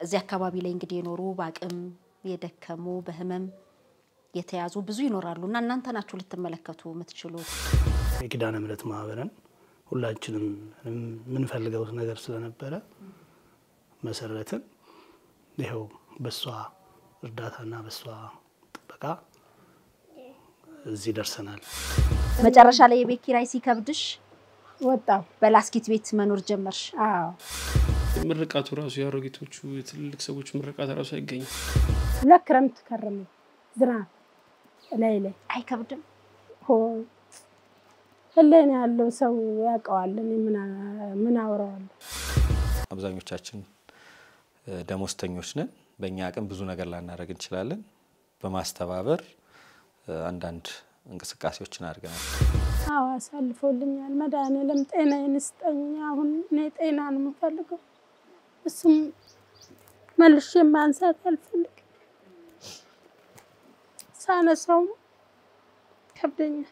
እዚህ አካባቢ ላይ እንግዲህ የኖሩ በአቅም የደከሙ በህመም የተያዙ ብዙ ይኖራሉ እና እናንተ ናችሁ ልትመለከቱ የምትችሉት። የኪዳነ ምሕረት ማህበርን ሁላችንም የምንፈልገው ነገር ስለነበረ መሰረትን ይኸው በሷ እርዳታና በሷ ጥበቃ እዚህ ደርሰናል። መጨረሻ ላይ የቤት ኪራይ ሲከብድሽ ወጣው። በላስኪት ቤት መኖር ጀመርሽ። አዎ ምርቃቱ ራሱ የአሮጊቶቹ የትልልቅ ሰዎች ምርቃት ራሱ አይገኝም። ሁለት ክረምት ከረመ ዝናብ ላይ ላይ አይከብድም? ሆይ ህሌና ያለው ሰው ያውቀዋል። እኔ ምን አ- ምን አውረዋለሁ? አብዛኞቻችን እ፣ ደሞዝተኞች ነን። በእኛ አቅም ብዙ ነገር ላናደርግ እንችላለን። በማስተባበር እ፣ አንዳንድ እንቅስቃሴዎችን አድርገናል። አዎ አሳልፎልኛል። መድኃኒዓለም ጤናዬን ስጠኝ። አሁን እኔ ጤና ነው የምፈልገው። እሱም መልሼ ማንሳት አልፈልግም። ሳነሳውም ከብደኛል።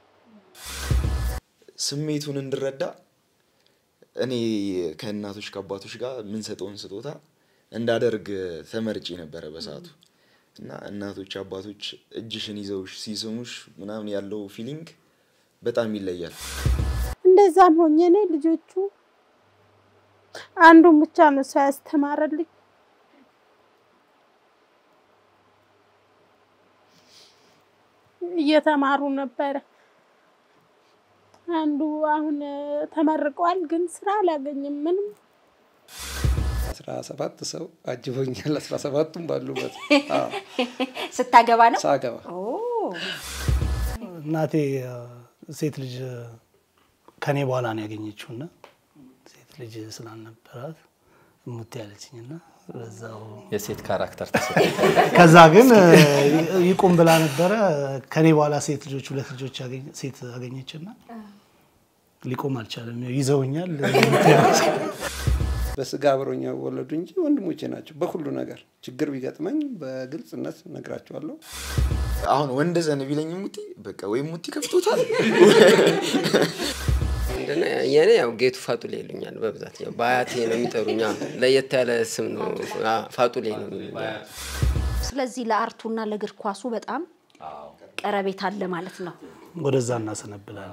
ስሜቱን እንድረዳ እኔ ከእናቶች ከአባቶች ጋር የምንሰጠውን ስጦታ እንዳደርግ ተመርጬ ነበረ በሰዓቱ እና እናቶች አባቶች እጅሽን ይዘውሽ ሲስሙሽ ምናምን ያለው ፊሊንግ በጣም ይለያል። እንደዛም ሆኜ እኔ ልጆቹ አንዱን ብቻ ነው ሰው ያስተማረልኝ። እየተማሩ ነበረ። አንዱ አሁን ተመርቋል፣ ግን ስራ አላገኝም ምንም አስራ ሰባት ሰው አጅቦኛል። አስራ ሰባቱም ባሉበት አዎ፣ ስታገባ ነው? ሳገባ ኦ እናቴ አ፣ ሴት ልጅ ከኔ በኋላ ነው ያገኘችው እና ሴት ልጅ ስላልነበራት እሙት ያለችኝና በዛው የሴት ካራክተር ተሰ ከዛ ግን እ፣ ይቁም ብላ ነበረ። ከኔ በኋላ ሴት ልጆች ሁለት ልጆች ያገኘ- ሴት አገኘችና ሊቆም አልቻለም። ይዘውኛል። በስጋ አብረውኝ ወለዱ እንጂ ወንድሞቼ ናቸው። በሁሉ ነገር ችግር ቢገጥመኝ በግልጽነት ነግራቸዋለሁ። አሁን ወንድ ዘን ቢለኝ ሙቲ በቃ ወይም ሙቲ ከፍቶታል ምንድነው የኔ ያው ጌቱ ፋጡሌ ይሉኛል በብዛት ያው በአያቴ ነው የሚጠሩኝ። አዎ፣ ለየት ያለ ስም ነው አ፣ ፋጡሌ ነው የሚሉኝ። ስለዚህ ለአርቱና ለእግር ኳሱ በጣም ቀረቤት አለ ማለት ነው። ወደዛ እናሰነብላለን።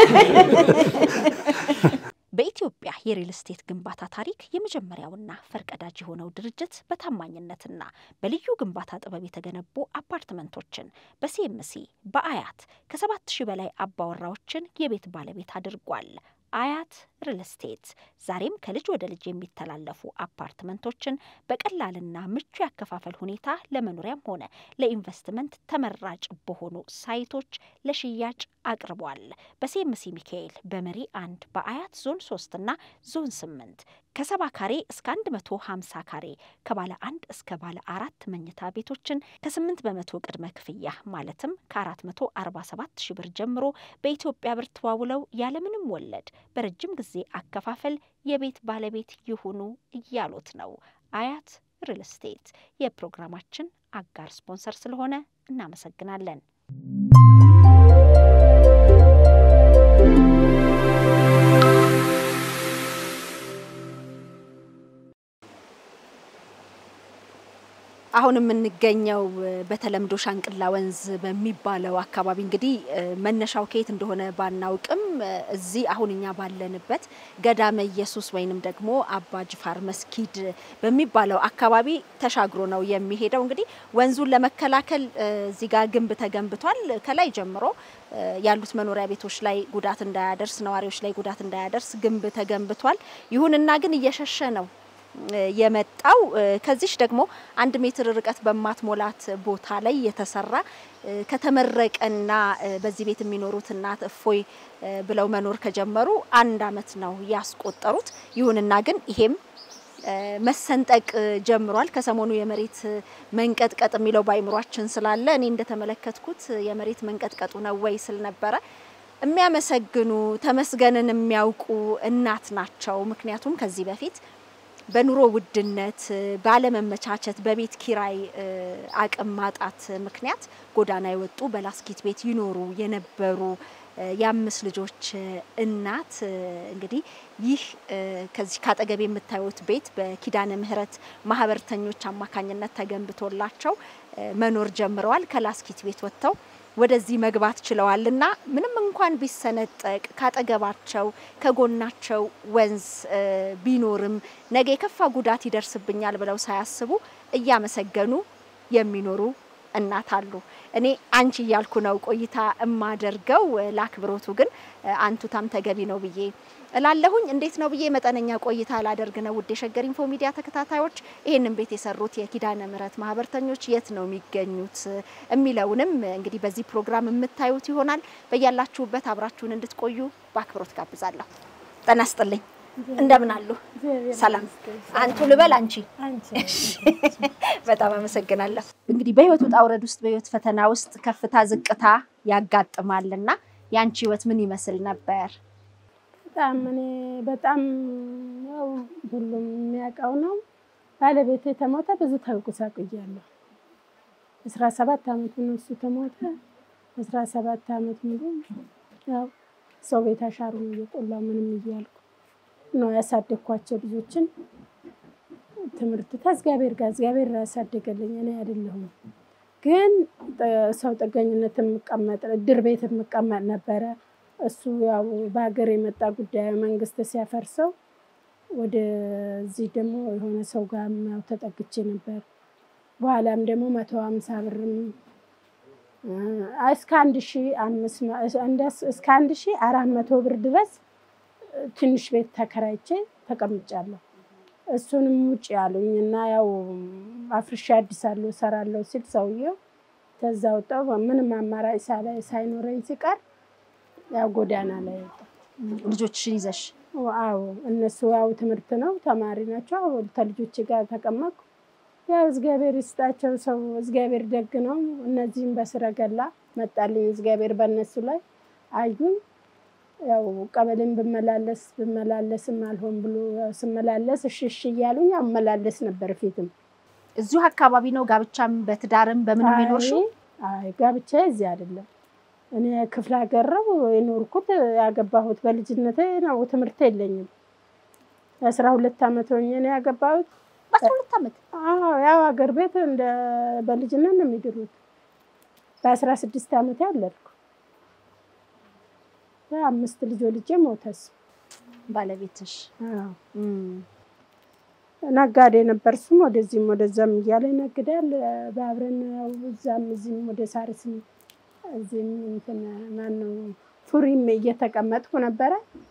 በኢትዮጵያ የሪል ስቴት ግንባታ ታሪክ የመጀመሪያውና ፈርቀዳጅ የሆነው ድርጅት በታማኝነትና በልዩ ግንባታ ጥበብ የተገነቡ አፓርትመንቶችን በሲኤምሲ በአያት ከሰባት ሺህ በላይ አባወራዎችን የቤት ባለቤት አድርጓል። አያት ሪል ስቴት ዛሬም ከልጅ ወደ ልጅ የሚተላለፉ አፓርትመንቶችን በቀላልና ምቹ ያከፋፈል ሁኔታ ለመኖሪያም ሆነ ለኢንቨስትመንት ተመራጭ በሆኑ ሳይቶች ለሽያጭ አቅርቧል። በሲኤምሲ ሚካኤል በመሪ አንድ በአያት ዞን ሶስት እና ዞን ስምንት ከሰባ ካሬ እስከ አንድ መቶ ሀምሳ ካሬ ከባለ አንድ እስከ ባለ አራት መኝታ ቤቶችን ከስምንት በመቶ ቅድመ ክፍያ ማለትም ከአራት መቶ አርባ ሰባት ሺ ብር ጀምሮ በኢትዮጵያ ብር ተዋውለው ያለምንም ወለድ በረጅም ጊዜ አከፋፈል የቤት ባለቤት ይሁኑ እያሉት ነው። አያት ሪል ስቴት የፕሮግራማችን አጋር ስፖንሰር ስለሆነ እናመሰግናለን። አሁን የምንገኘው እ፣ በተለምዶ ሻንቅላ ወንዝ በሚባለው አካባቢ እንግዲህ እ፣ መነሻው ከየት እንደሆነ ባናውቅም እ፣ እዚህ አሁን እኛ ባለንበት ገዳመ ኢየሱስ ወይንም ደግሞ አባ ጅፋር መስጊድ በሚባለው አካባቢ ተሻግሮ ነው የሚሄደው። እንግዲህ ወንዙን ለመከላከል እ፣ እዚህ ጋር ግንብ ተገንብቷል። ከላይ ጀምሮ እ፣ ያሉት መኖሪያ ቤቶች ላይ ጉዳት እንዳያደርስ፣ ነዋሪዎች ላይ ጉዳት እንዳያደርስ ግንብ ተገንብቷል። ይሁንና ግን እየሸሸ ነው እ፣ የመጣው እ፣ ከዚሽ ደግሞ አንድ ሜትር ርቀት በማትሞላት ቦታ ላይ የተሰራ እ፣ ከተመረቀና እ፣ በዚህ ቤት የሚኖሩት እናት እፎይ እ፣ ብለው መኖር ከጀመሩ አንድ ዓመት ነው ያስቆጠሩት። ይሁንና ግን ይሄም እ፣ መሰንጠቅ እ፣ ጀምሯል። ከሰሞኑ የመሬት እ፣ መንቀጥቀጥ የሚለው በአይምሯችን ስላለ እኔ እንደተመለከትኩት እ፣ የመሬት መንቀጥቀጡ ነው ወይ ስል ነበረ። የሚያመሰግኑ ተመስገንን የሚያውቁ እናት ናቸው። ምክንያቱም ከዚህ በፊት በኑሮ ውድነት እ፣ ባለመመቻቸት በቤት ኪራይ እ፣ አቅም ማጣት ምክንያት ጎዳና የወጡ በላስኪት ቤት ይኖሩ የነበሩ የአምስት ልጆች እናት እንግዲህ ይህ ከዚህ ካጠገብ የምታዩት ቤት በኪዳነ ምሕረት ማህበርተኞች አማካኝነት ተገንብቶላቸው መኖር ጀምረዋል። ከላስኪት ቤት ወጥተው ወደዚህ መግባት ችለዋል እና ምንም እንኳን ቢሰነጠቅ ካጠገባቸው ከጎናቸው ወንዝ ቢኖርም ነገ የከፋ ጉዳት ይደርስብኛል ብለው ሳያስቡ እያመሰገኑ የሚኖሩ እናት አሉ። እኔ አንቺ እያልኩ ነው ቆይታ እማደርገው። ለአክብሮቱ ግን አንቱታም ተገቢ ነው ብዬ እላለሁኝ። እንዴት ነው ብዬ መጠነኛ ቆይታ ላደርግ ነው። ውድ የሸገር ኢንፎ ሚዲያ ተከታታዮች ይህንን ቤት የሰሩት የኪዳነ ምሕረት ማህበርተኞች የት ነው የሚገኙት የሚለውንም እንግዲህ በዚህ ፕሮግራም የምታዩት ይሆናል። በያላችሁበት አብራችሁን እንድትቆዩ በአክብሮት ጋብዛለሁ። ጤና ይስጥልኝ። እንደምን አሉ? ሰላም። አንቱ ልበል አንቺ? በጣም አመሰግናለሁ። እንግዲህ በህይወት ውጣ ውረድ ውስጥ በህይወት ፈተና ውስጥ ከፍታ ዝቅታ ያጋጥማልና የአንቺ ህይወት ምን ይመስል ነበር? በጣም እኔ በጣም ያው ሁሉም የሚያውቀው ነው። ባለቤቴ የተሞተ ብዙ ተጎሳቁያለሁ። አስራ ሰባት አመት ነው እሱ ተሞተ። አስራ ሰባት አመት ሙሉ ያው ሰው ቤት አሻሩን እየቆላው ምንም እያልኩ ነው ያሳደግኳቸው ልጆችን ትምህርት ከእግዚአብሔር ጋር እግዚአብሔር ያሳደገልኝ እኔ አይደለሁም። ግን ሰው ጥገኝነት የምቀመጥ እድር ቤት የምቀመጥ ነበረ። እሱ ያው በሀገር የመጣ ጉዳይ መንግስት ሲያፈርሰው ወደዚህ ደግሞ የሆነ ሰው ጋር ያው ተጠግቼ ነበር። በኋላም ደግሞ መቶ ሀምሳ ብርም እስከ አንድ ሺ አምስት እስከ አንድ ሺ አራት መቶ ብር ድረስ ትንሽ ቤት ተከራይቼ ተቀምጫለሁ። እሱንም ውጭ ያሉኝ እና ያው አፍርሻ አዲሳለሁ እሰራለሁ ሲል ሰውየው ከዛ ወጣሁ። ምንም አማራጭ ሳይኖረኝ ሲቀር ያው ጎዳና ላይ ወጣሁ። ልጆችሽን ይዘሽ? አዎ እነሱ ያው ትምህርት ነው ተማሪ ናቸው። ከልጆች ጋር ተቀመጥኩ። ያው እግዚአብሔር ይስጣቸው ሰው እግዚአብሔር ደግ ነው። እነዚህም በስረገላ መጣልኝ እግዚአብሔር በእነሱ ላይ አዩኝ። ያው ቀበሌን ብመላለስ ብመላለስም አልሆን ብሎ ስመላለስ እሺ እሺ እያሉኝ ያው እመላለስ ነበር። ፊትም እዚሁ አካባቢ ነው ጋብቻም በትዳርም በምን የኖርሽው? አይ ጋብቻ እዚህ አይደለም። እኔ ክፍለ ሀገር ነው የኖርኩት። ያገባሁት በልጅነቴ ነው። ትምህርት የለኝም። የአስራ ሁለት ዓመት ሆኜ ነው ያገባሁት። በአስራ ሁለት ዓመት? አዎ ያው ሀገር ቤት እንደ በልጅነት ነው የሚድሩት። በአስራ ስድስት ዓመት ያለድኩ አምስት ልጆ ልጄ ሞተስ ባለቤትሽ? ነጋዴ ነበር። እሱም ወደዚህም ወደዛም እያለ ይነግዳል። በአብረን ያው እዛም እዚህም ወደ ሳርስም እዚህም እንትን ማነው ፉሪም እየተቀመጥኩ ነበረ።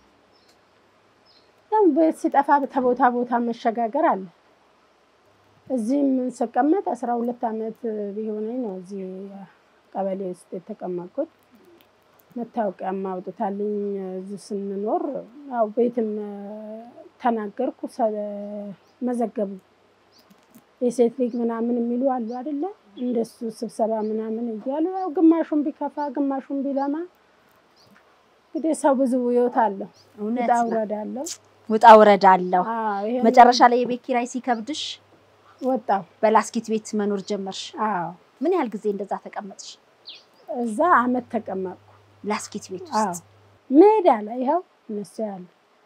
ያው ቤት ሲጠፋ ተቦታ ቦታ መሸጋገር አለ። እዚህም ስቀመጥ አስራ ሁለት ዓመት ቢሆነኝ ነው እዚህ ቀበሌ ውስጥ የተቀመጥኩት። መታወቂያም አውጥታልኝ እዚህ ስንኖር ያው ቤትም ተናገርኩ መዘገቡ የሴት ሊግ ምናምን የሚሉ አሉ አይደለ? እንደሱ ስብሰባ ምናምን እያሉ ያው ግማሹን ቢከፋ ግማሹን ቢለማ እንግዲህ ሰው ብዙ ህይወት አለው፣ ውጣ ውረድ አለው። ውጣ ውረድ አለው። መጨረሻ ላይ የቤት ኪራይ ሲከብድሽ ወጣው በላስኪት ቤት መኖር ጀመርሽ? አዎ። ምን ያህል ጊዜ እንደዛ ተቀመጥሽ? እዛ አመት ተቀመጥኩ። ላስኪት ቤት አዎ ውስጥ ሜዳ ላይ ይኸው እነሱ ያሉ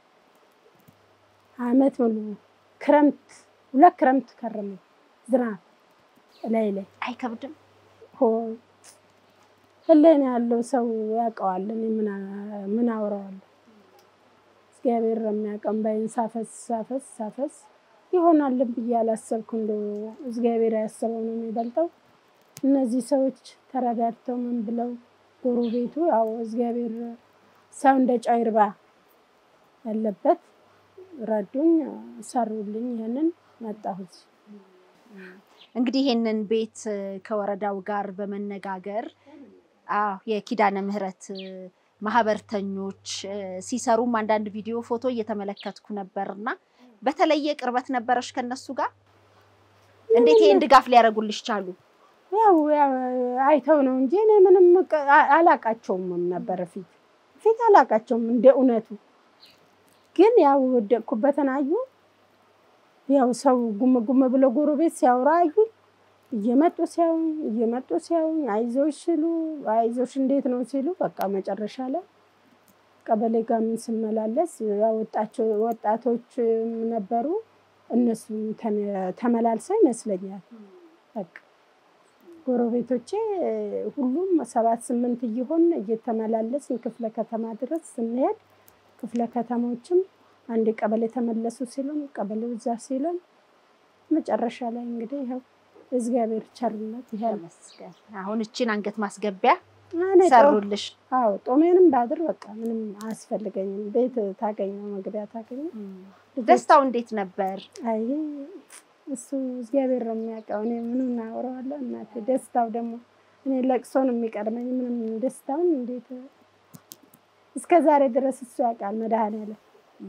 አመት ሙሉ ክረምት ሁለት ክረምት ከረመ ዝናብ ላይ ላይ አይከብድም? ሆ ህሌና ያለው ሰው ያውቀዋል። እኔ ምን አ- ምን አወራዋለሁ? እግዚአብሔር የሚያውቀን ባይን ሳፈስ ሳፈስ ሳፈስ ይሆናልን ብዬ አላሰብኩ። እንደው እግዚአብሔር ያሰበው ነው የሚበልጠው። እነዚህ ሰዎች ተረዳድተው ምን ብለው ጎረቤቱ ያው እግዚአብሔር ሰው እንደ ጨው ይርባ ያለበት ረዱኝ፣ ሰሩልኝ። ይህንን መጣሁት። እንግዲህ ይሄንን ቤት እ፣ ከወረዳው ጋር በመነጋገር አዎ የኪዳነ ምህረት እ፣ ማህበርተኞች እ፣ ሲሰሩም አንዳንድ ቪዲዮ ፎቶ እየተመለከትኩ ነበርና በተለየ ቅርበት ነበረሽ ከነሱ ጋር? እንዴት ይሄን ድጋፍ ሊያደርጉልሽ ቻሉ? ያው ያው አይተው ነው እንጂ እኔ ምንም ቅ- አ- አላቃቸውም ነበረ። ፊት ፊት አላቃቸውም እንደ እውነቱ። ግን ያው ወደቅኩበትን አዩ። ያው ሰው ጉም ጉም ብሎ ጎረቤት ሲያወራ አዩ። እየመጡ ሲያዩኝ እየመጡ ሲያዩኝ አይዞሽ ሲሉ አይዞሽ እንዴት ነው ሲሉ በቃ መጨረሻ ላይ ቀበሌ ጋር ምን ስመላለስ ያው ወጣቸው ወጣቶች ነበሩ እነሱ ተነ- ተመላልሰው ይመስለኛል በቃ ጎረቤቶቼ ሁሉም ሰባት ስምንት እየሆን እየተመላለስን ክፍለ ከተማ ድረስ ስንሄድ ክፍለ ከተሞችም አንድ ቀበሌ ተመለሱ ሲሉን ቀበሌው እዛ ሲሉን መጨረሻ ላይ እንግዲህ ይኸው እግዚአብሔር ቸርነት ይሄ ነው። ተመስገን። አሁን እችን አንገት ማስገቢያ እኔ ጦ- ሰሩልሽ። አዎ ጦሜንም ባድር በቃ ምንም አያስፈልገኝም። ቤት ታገኘው መግቢያ ታገኘው። ደስታው እንዴት ነበር? አይ እሱ እግዚአብሔር ነው የሚያውቀው። እኔ ምኑን አወራዋለሁ እናቴ። ደስታው ደግሞ እኔ ለቅሶ ነው የሚቀድመኝ። ምንም ደስታውን እንዴት እስከ ዛሬ ድረስ እሱ ያውቃል። መድኃኔዓለም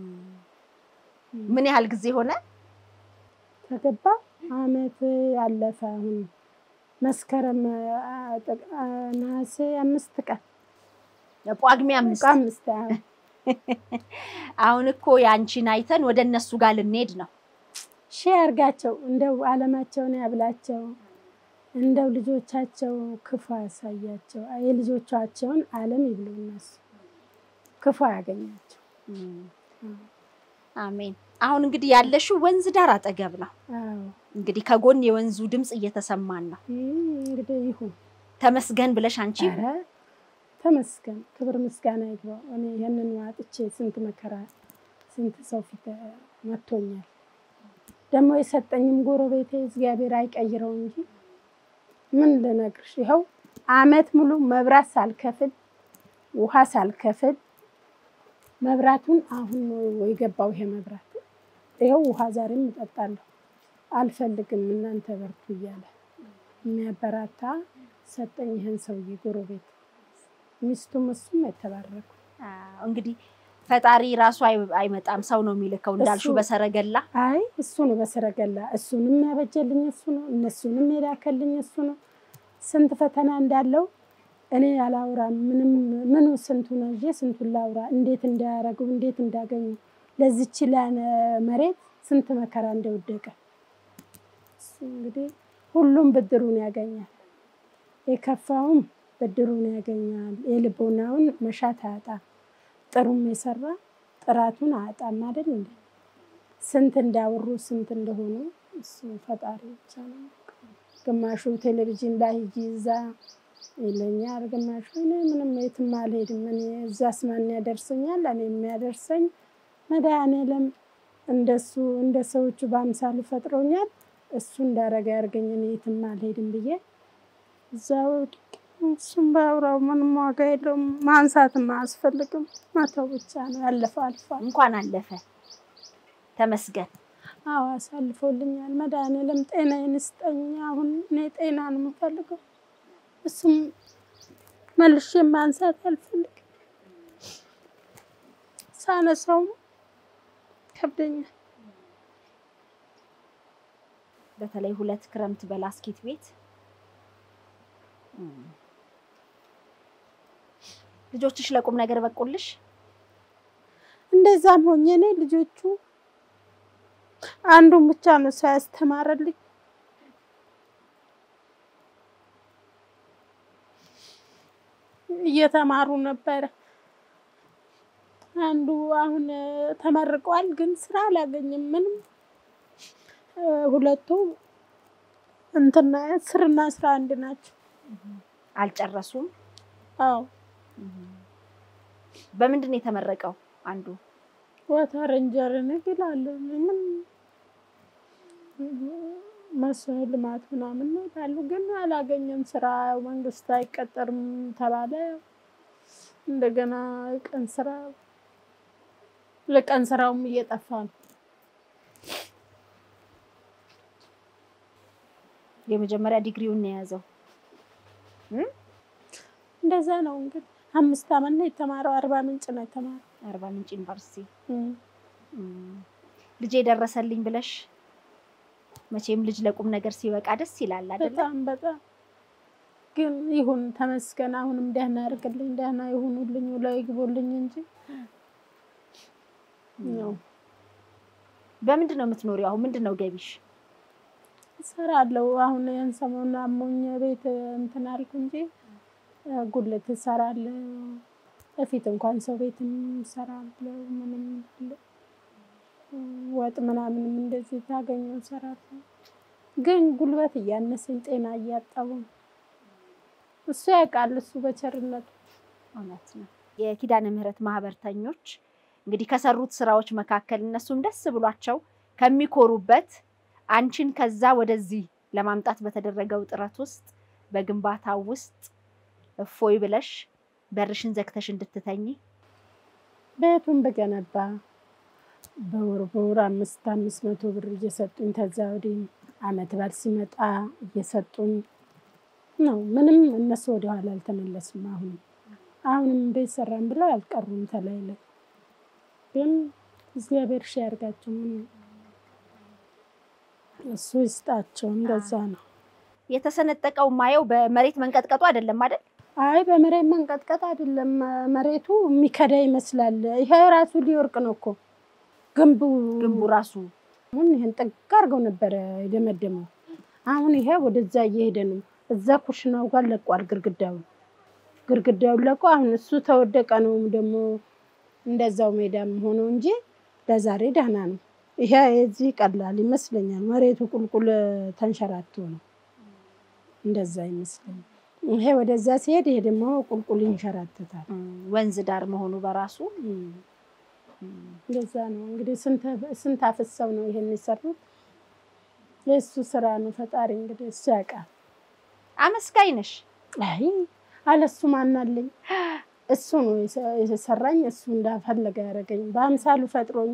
ምን ያህል ጊዜ ሆነ? ከገባ አመት አለፈ። አሁን መስከረም አ- ጥቅ- አ- ነሐሴ አምስት ቀን ጳጉሜ አምስት አምስት አዎ። አሁን እኮ የአንቺን አይተን ወደ እነሱ ጋር ልንሄድ ነው። ሺህ ያርጋቸው እንደው አለማቸውን ያብላቸው። እንደው ልጆቻቸው ክፉ ያሳያቸው። የልጆቻቸውን አለም ይብሉ እነሱ ክፉ ያገኛቸው። አሜን። አሁን እንግዲህ ያለሽው ወንዝ ዳር አጠገብ ነው። አዎ እንግዲህ ከጎን የወንዙ ድምፅ እየተሰማን ነው። ይህ እንግዲህ ይሁን። ተመስገን ብለሽ አንቺ ኧረ ተመስገን፣ ክብር ምስጋና ይግባው። እኔ ይህንን ዋጥቼ ስንት መከራ ስንት ሰው ፊት መቶኛል። ደግሞ የሰጠኝም ጎረቤቴ እግዚአብሔር አይቀይረው እንጂ ምን ልነግርሽ፣ ይኸው አመት ሙሉ መብራት ሳልከፍል ውሃ ሳልከፍል መብራቱን አሁን ነው የገባው ይሄ መብራት። ይኸው ውሃ ዛሬም እጠጣለሁ። አልፈልግም እናንተ በርቱ እያለ የሚያበራታ ሰጠኝ። ይህን ሰውዬ ጎረቤት ሚስቱም እሱም የተባረኩ አዎ፣ እንግዲህ ፈጣሪ ራሱ አይ- አይመጣም፣ ሰው ነው የሚልከው እንዳልሽው እሱ- በሰረገላ አይ እሱ ነው በሰረገላ እሱንም ያበጀልኝ እሱ ነው፣ እነሱንም የላከልኝ እሱ ነው። ስንት ፈተና እንዳለው እኔ አላውራም። ምንም ምኑ ስንቱን ይዤ ስንቱን ላውራ፣ እንዴት እንዳያረጉ እንዴት እንዳገኙ ለዚች ላነ መሬት ስንት መከራ እንደወደቀ እሱ እንግዲህ ሁሉም ብድሩን ያገኛል። የከፋውም ብድሩን ያገኛል። የልቦናውን መሻት አያጣም። ጥሩም የሰራ ጥራቱን አያጣም አይደል እንዴ? ስንት እንዳወሩ ስንት እንደሆኑ እሱ ፈጣሪ ብቻ ነው። ግማሹ ቴሌቪዥን ላይ ሂጂ እዛ ይለኛል፣ ግማሹ እኔ ምንም የትም አልሄድም፣ እኔ እዛስ ማን ያደርሰኛል? እኔ የሚያደርሰኝ መድኃኔዓለም እንደሱ እንደ ሰዎቹ በአምሳሉ ፈጥሮኛል። እሱ እንዳረገ ያርገኝ፣ እኔ የትም አልሄድም ብዬ እዛው እሱም ባውራው ምንም ዋጋ የለውም። ማንሳትም አያስፈልግም። መተው ብቻ ነው። ያለፈው አልፏል። እንኳን አለፈ። ተመስገን። አዎ አሳልፎልኛል። መድኃኔዓለም ጤናዬን ስጠኝ። አሁን እኔ ጤና ነው የምፈልገው። እሱም መልሼ ማንሳት አልፈልግም። ሳነሳውም ከብደኛል። በተለይ ሁለት ክረምት በላስኪት ቤት እም። ልጆችሽ ለቁም ነገር በቁልሽ? እንደዛም ሆኜ እኔ ልጆቹ አንዱን ብቻ ነው ሰው ያስተማረልኝ። እየተማሩ ነበረ። አንዱ አሁን እ፣ ተመርቋል፣ ግን ስራ አላገኝም ምንም። እ፣ ሁለቱ እንትና ስርና ስራ አንድ ናቸው። አልጨረሱም። አዎ በምንድን ነው የተመረቀው? አንዱ ዋተር ኢንጂነሪንግ ይላሉ። ምን መስኖ ልማት ምናምን ነው ይላሉ፣ ግን አላገኘም ስራ። ያው መንግስት አይቀጠርም ተባለ። እንደገና ቀን ስራ ለቀን ስራውም እየጠፋ ነው። የመጀመሪያ ዲግሪውን ነው የያዘው። እንደዛ ነው እንግዲህ። አምስት አመት ነው የተማረው። አርባ ምንጭ ነው የተማረው። አርባ ምንጭ ዩኒቨርሲቲ እም። እም። ልጄ ደረሰልኝ ብለሽ መቼም ልጅ ለቁም ነገር ሲበቃ ደስ ይላል አይደለ? በጣም በጣም ግን ይሁን ተመስገን። አሁንም ደህና ያርግልኝ፣ ደህና ይሁኑልኝ፣ ውለው ይግቡልኝ እንጂ ያው በምንድን ነው የምትኖሪው? አሁን ምንድን ነው ገቢሽ? እሰራለሁ። አሁን ያን ሰሞኑን አሞኝ ቤት እንትን አልኩ እንጂ እ፣ ጉልት እሰራለሁ። በፊት እንኳን ሰው ቤትም እሰራለሁ። ምንም አለ ወጥ ምናምንም እንደዚህ ታገኘው እሰራለሁ። ግን ጉልበት እያነሰኝ ጤና እያጣሁ ነው። እሱ ያውቃል፣ እሱ በቸርነቱ እውነት ነው። የኪዳነ ምሕረት ማህበርተኞች እንግዲህ ከሰሩት ስራዎች መካከል እነሱም ደስ ብሏቸው ከሚኮሩበት አንቺን ከዛ ወደዚህ ለማምጣት በተደረገው ጥረት ውስጥ በግንባታው ውስጥ እፎይ ብለሽ በርሽን ዘግተሽ እንድትተኝ ቤቱን በገነባ በወር በወር አምስት አምስት መቶ ብር እየሰጡኝ ከዛ ወዲህ አመት በዓል ሲመጣ እየሰጡኝ ነው። ምንም እነሱ ወደኋላ አልተመለሱም። አሁንም አሁንም ቤት ሰራን ብለው አልቀሩም። ተላይ ላይ ግን እግዚአብሔር ሺ ያርጋቸው። ምን እሱ ይስጣቸው። እንደዛ ነው። የተሰነጠቀው ማየው በመሬት መንቀጥቀጡ አይደለም አይደል? አይ በመሬት መንቀጥቀጥ አይደለም። መሬቱ የሚከዳ ይመስላል። ይሄ ራሱ ሊወርቅ ነው እኮ ግንቡ ግንቡ ራሱ አሁን ይሄን ጥግ አድርገው ነበረ የደመደመው። አሁን ይሄ ወደዛ እየሄደ ነው። እዛ ኩሽናው ጋር ለቋል ግርግዳውን ግርግዳውን ለቆ አሁን እሱ ተወደቀ ነው ደግሞ እንደዛው ሜዳም ሆኖ እንጂ ለዛሬ ደህና ነው። ይሄ የዚህ ቀላል ይመስለኛል። መሬቱ ቁልቁል ተንሸራቶ ነው እንደዛ ይመስለኛል። ይሄ ወደዛ ሲሄድ ይሄ ደግሞ ቁልቁል ይንሸራተታል። እም፣ ወንዝ ዳር መሆኑ በራሱ እንደዛ ነው እንግዲህ ስንት- ስንት አፍሰው ነው ይሄን የሰሩት። የእሱ ስራ ነው። ፈጣሪ እንግዲህ እሱ ያውቃል። አመስጋኝ ነሽ። አይ አለሱ ማናለኝ? እሱ ነው የሰ- የሰራኝ። እሱ እንዳፈለገ ያደረገኝ በአምሳሉ ፈጥሮኝ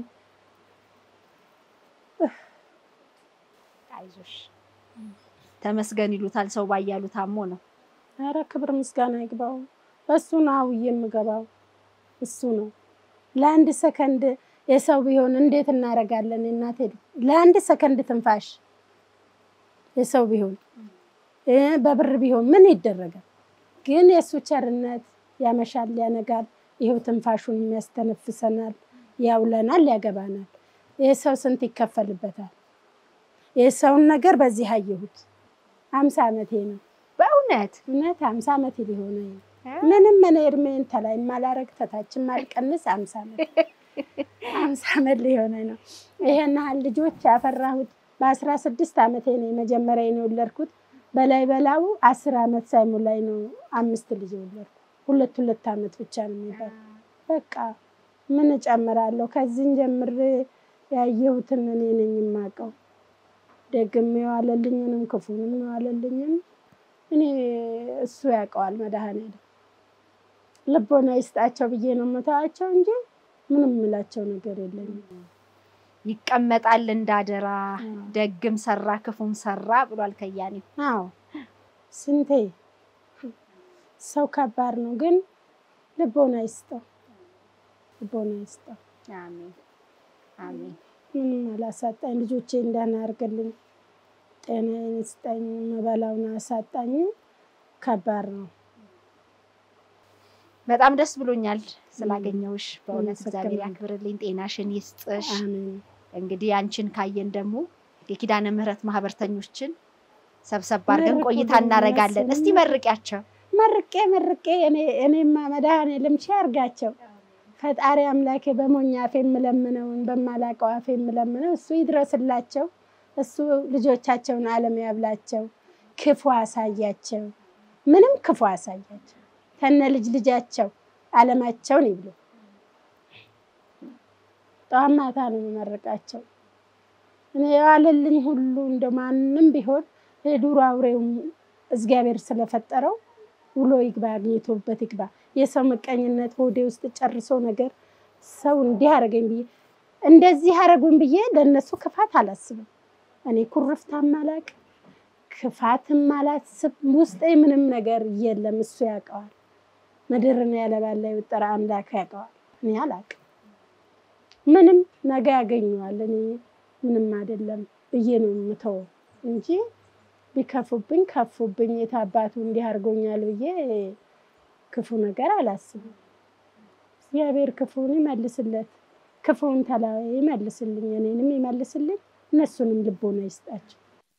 አይዞሽ ተመስገን ይሉታል ሰው ባያሉ ታሞ ነው። ኧረ ክብር ምስጋና ይግባው። እሱ ነው አውዬ የምገባው እሱ ነው። ለአንድ ሰከንድ የሰው ቢሆን እንዴት እናደርጋለን? እናቴ ለአንድ ሰከንድ ትንፋሽ የሰው ቢሆን እ በብር ቢሆን ምን ይደረጋል? ግን የእሱ ቸርነት ያመሻል፣ ያነጋል። ይኸው ትንፋሹን የሚያስተነፍሰናል፣ ያውለናል፣ ያገባናል። ይህ ሰው ስንት ይከፈልበታል? የሰውን ነገር በዚህ አየሁት። አምሳ ዓመቴ ነው በእውነት እውነት አምሳ ዓመት ሊሆነኝ ነው። ምንም እኔ እድሜን ተላይ ማላረግ ተታችን ማልቀንስ አምሳ ዓመት አምሳ ዓመት ሊሆነኝ ነው። ይሄን ያህል ልጆች ያፈራሁት በአስራ ስድስት ዓመቴ ነው የመጀመሪያ ነው የወለድኩት። በላይ በላው አስር ዓመት ሳይሞላኝ ነው አምስት ልጅ የወለድኩት። ሁለት ሁለት ዓመት ብቻ ነው የሚባል። በቃ ምን እጨምራለሁ? ከዚህን ጀምሬ ያየሁትን እኔ ነኝ የማውቀው። ደግም የዋለልኝንም ክፉንም የዋለልኝም እኔ እሱ ያውቀዋል። መድኃኔዓለም ልቦና ይስጣቸው ብዬ ነው የምተዋቸው እንጂ ምንም የምላቸው ነገር የለኝም። ይቀመጣል እንዳደራ ደግም ሰራ ክፉም ሰራ ብሏል ከያኔው። አዎ ስንቴ ሰው ከባድ ነው፣ ግን ልቦና ይስጠው፣ ልቦና ይስጠው። አሜን አሜን። ምንም አላሳጣኝ። ልጆቼን ደህና አድርግልኝ፣ ጤናዬን ይስጠኝ፣ መበላውን አሳጣኝ። ከባድ ነው። በጣም ደስ ብሎኛል ስላገኘውሽ። በእውነት አመሰግናለሁ። እግዚአብሔር ያክብርልኝ፣ ጤናሽን ይስጥሽ። አሜን። እንግዲህ አንቺን ካየን ደግሞ የኪዳነ ምሕረት ማህበርተኞችን ሰብሰብ አድርገን መርቁ ቆይታ ደግሞ እናደርጋለን። እስቲ ያሰሙ። መርቂያቸው። መርቄ መርቄ እኔ- እኔማ መድኃኔዓለም ሺ አድርጋቸው። ፈጣሪ አምላኬ በሞኝ አፌ የምለምነውን በማላውቀው አፌ የምለምነው እሱ ይድረስላቸው። እሱ ልጆቻቸውን ዓለም ያብላቸው፣ ክፉ አሳያቸው፣ ምንም ክፉ አሳያቸው። ከነ ልጅ ልጃቸው ዓለማቸውን ይብሉ። ጠዋት ማታ ነው የምመርቃቸው። እኔ የዋለልኝ ሁሉ እንደ ማንም ቢሆን የዱር አውሬውም እግዚአብሔር ስለፈጠረው ውሎ ይግባ፣ አግኝቶበት ይግባ። የሰው ምቀኝነት ሆዴ ውስጥ ጨርሶ ነገር ሰው እንዲህ አደረገኝ ብዬ እንደዚህ አደረጉኝ ብዬ ለእነሱ ክፋት አላስብም። እኔ ኩርፍታም አላቅ ክፋትም አላስብ። ውስጤ ምንም ነገር የለም። እሱ ያውቀዋል። ምድርን ያለባላ የወጠረ አምላክ ያውቀዋል። እኔ አላቅም። ምንም ነገ ያገኘዋል። እኔ ምንም አይደለም ብዬ ነው የምተወው እንጂ ቢከፉብኝ ከፉብኝ የታባቱ እንዲህ አድርጎኛል ብዬ ክፉ ነገር አላስብም። እግዚአብሔር ክፉን ይመልስለት፣ ክፉን ተላ ይመልስልኝ፣ እኔንም ይመልስልኝ፣ እነሱንም ልቦና ይስጣቸው።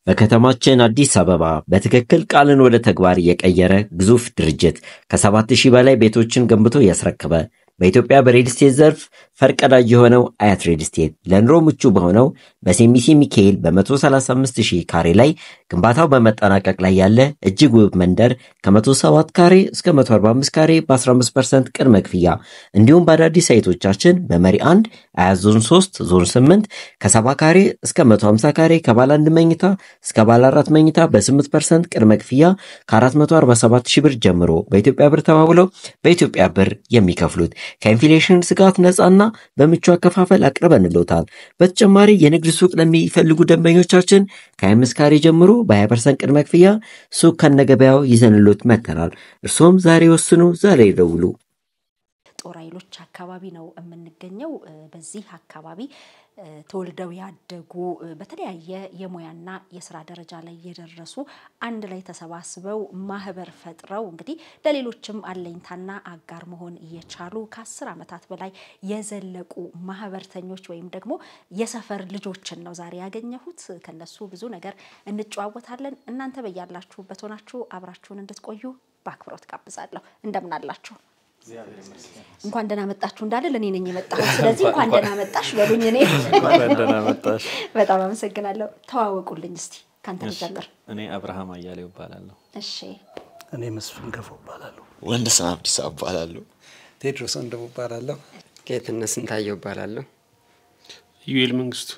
በከተማችን አዲስ አበባ በትክክል ቃልን ወደ ተግባር የቀየረ ግዙፍ ድርጅት ከሰባት ሺህ በላይ ቤቶችን ገንብቶ ያስረከበ በኢትዮጵያ በሬል ስቴት ዘርፍ ፈርቀዳጅ የሆነው አያት ሬል ስቴት ለኑሮ ምቹ በሆነው በሴሚሲ ሚካኤል በ135 ሺህ ካሬ ላይ ግንባታው በመጠናቀቅ ላይ ያለ እጅግ ውብ መንደር ከ107 ካሬ እስከ 145 ካሬ በ15 ፐርሰንት ቅድመ ክፍያ እንዲሁም በአዳዲስ ሳይቶቻችን በመሪ 1 አያት ዞን 3 ዞን 8 ከ70 ካሬ እስከ 150 ካሬ ከባለ አንድ መኝታ እስከ ባለ አራት መኝታ በ8 ፐርሰንት ቅድመ ክፍያ ከ447 ሺህ ብር ጀምሮ በኢትዮጵያ ብር ተባብለው በኢትዮጵያ ብር የሚከፍሉት ከኢንፍሌሽን ስጋት ነፃና በምቹ አከፋፈል አቅርበንልዎታል። በተጨማሪ የንግድ ሱቅ ለሚፈልጉ ደንበኞቻችን ከ25 ካሬ ጀምሮ በ20 ፐርሰንት ቅድመ ክፍያ ሱቅ ከነገበያው ይዘንሎት መጥተናል። እርሶም ዛሬ ወስኑ፣ ዛሬ ይደውሉ። ጦር ኃይሎች አካባቢ ነው የምንገኘው። በዚህ አካባቢ ተወልደው ያደጉ በተለያየ የሙያና የስራ ደረጃ ላይ የደረሱ አንድ ላይ ተሰባስበው ማህበር ፈጥረው እንግዲህ ለሌሎችም አለኝታና አጋር መሆን እየቻሉ ከአስር ዓመታት በላይ የዘለቁ ማህበርተኞች ወይም ደግሞ የሰፈር ልጆችን ነው ዛሬ ያገኘሁት። ከነሱ ብዙ ነገር እንጨዋወታለን። እናንተ በያላችሁበት ሆናችሁ አብራችሁን እንድትቆዩ በአክብሮት ጋብዛለሁ። እንደምን አላችሁ? እንኳን ደህና መጣችሁ እንዳለ እኔ ነኝ የመጣሁት። ስለዚህ እንኳን ደህና መጣሽ በሉኝ። እኔ ደህና መጣሽ። በጣም አመሰግናለሁ። ተዋወቁልኝ እስቲ ከአንተ ልጀምር። እኔ አብርሃም አያሌው እባላለሁ። እሺ፣ እኔ መስፍን ገፋው እባላለሁ። ወንደሰን አብዲሳ እባላለሁ። ቴድሮስ ወንድሙ እባላለሁ። ጌትነት ስንታየው እባላለሁ። ዩኤል መንግስቱ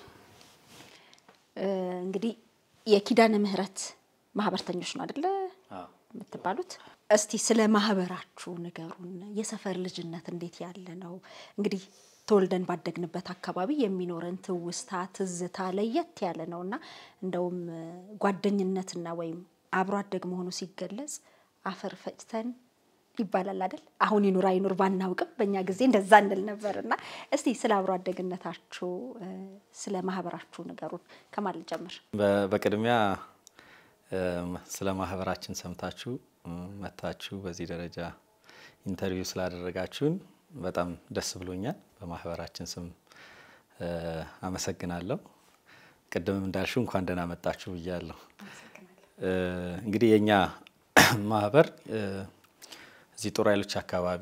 እንግዲህ የኪዳነ ምህረት ማህበርተኞች ነው አደለ የምትባሉት? እስቲ ስለ ማህበራችሁ ንገሩን። የሰፈር ልጅነት እንዴት ያለ ነው? እንግዲህ ተወልደን ባደግንበት አካባቢ የሚኖረን ትውስታ፣ ትዝታ ለየት ያለ ነው እና እንደውም ጓደኝነትና ወይም አብሮ አደግ መሆኑ ሲገለጽ አፈር ፈጭተን ይባላል አይደል? አሁን ይኑር አይኑር ባናውቅም በእኛ ጊዜ እንደዛ እንል ነበር እና እስቲ ስለ አብሮ አደግነታችሁ ስለ ማህበራችሁ ንገሩን። ከማን ልጀምር? በቅድሚያ ስለ ማህበራችን ሰምታችሁ መታችሁ በዚህ ደረጃ ኢንተርቪው ስላደረጋችሁን በጣም ደስ ብሎኛል። በማህበራችን ስም አመሰግናለሁ። ቅድምም እንዳልሽው እንኳን ደህና መጣችሁ ብያለሁ። እንግዲህ የእኛ ማህበር እዚህ ጦር ኃይሎች አካባቢ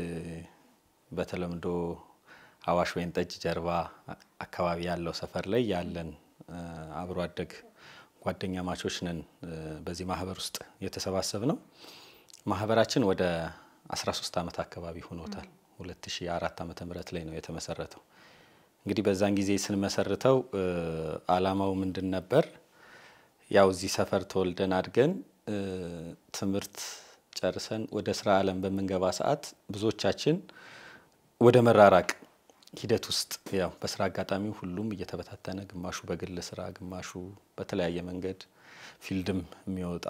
በተለምዶ አዋሽ ወይን ጠጅ ጀርባ አካባቢ ያለው ሰፈር ላይ ያለን አብሮ አደግ ጓደኛ ማቾች ነን። በዚህ ማህበር ውስጥ የተሰባሰብ ነው። ማህበራችን ወደ 13 ዓመት አካባቢ ሆኖታል። 2004 ዓመተ ምህረት ላይ ነው የተመሰረተው። እንግዲህ በዛን ጊዜ ስንመሰርተው አላማው ምንድን ነበር? ያው እዚህ ሰፈር ተወልደን አድገን ትምህርት ጨርሰን ወደ ስራ ዓለም በምንገባ ሰዓት ብዙዎቻችን ወደ መራራቅ ሂደት ውስጥ ያው በስራ አጋጣሚ ሁሉም እየተበታተነ ግማሹ በግል ስራ፣ ግማሹ በተለያየ መንገድ ፊልድም የሚወጣ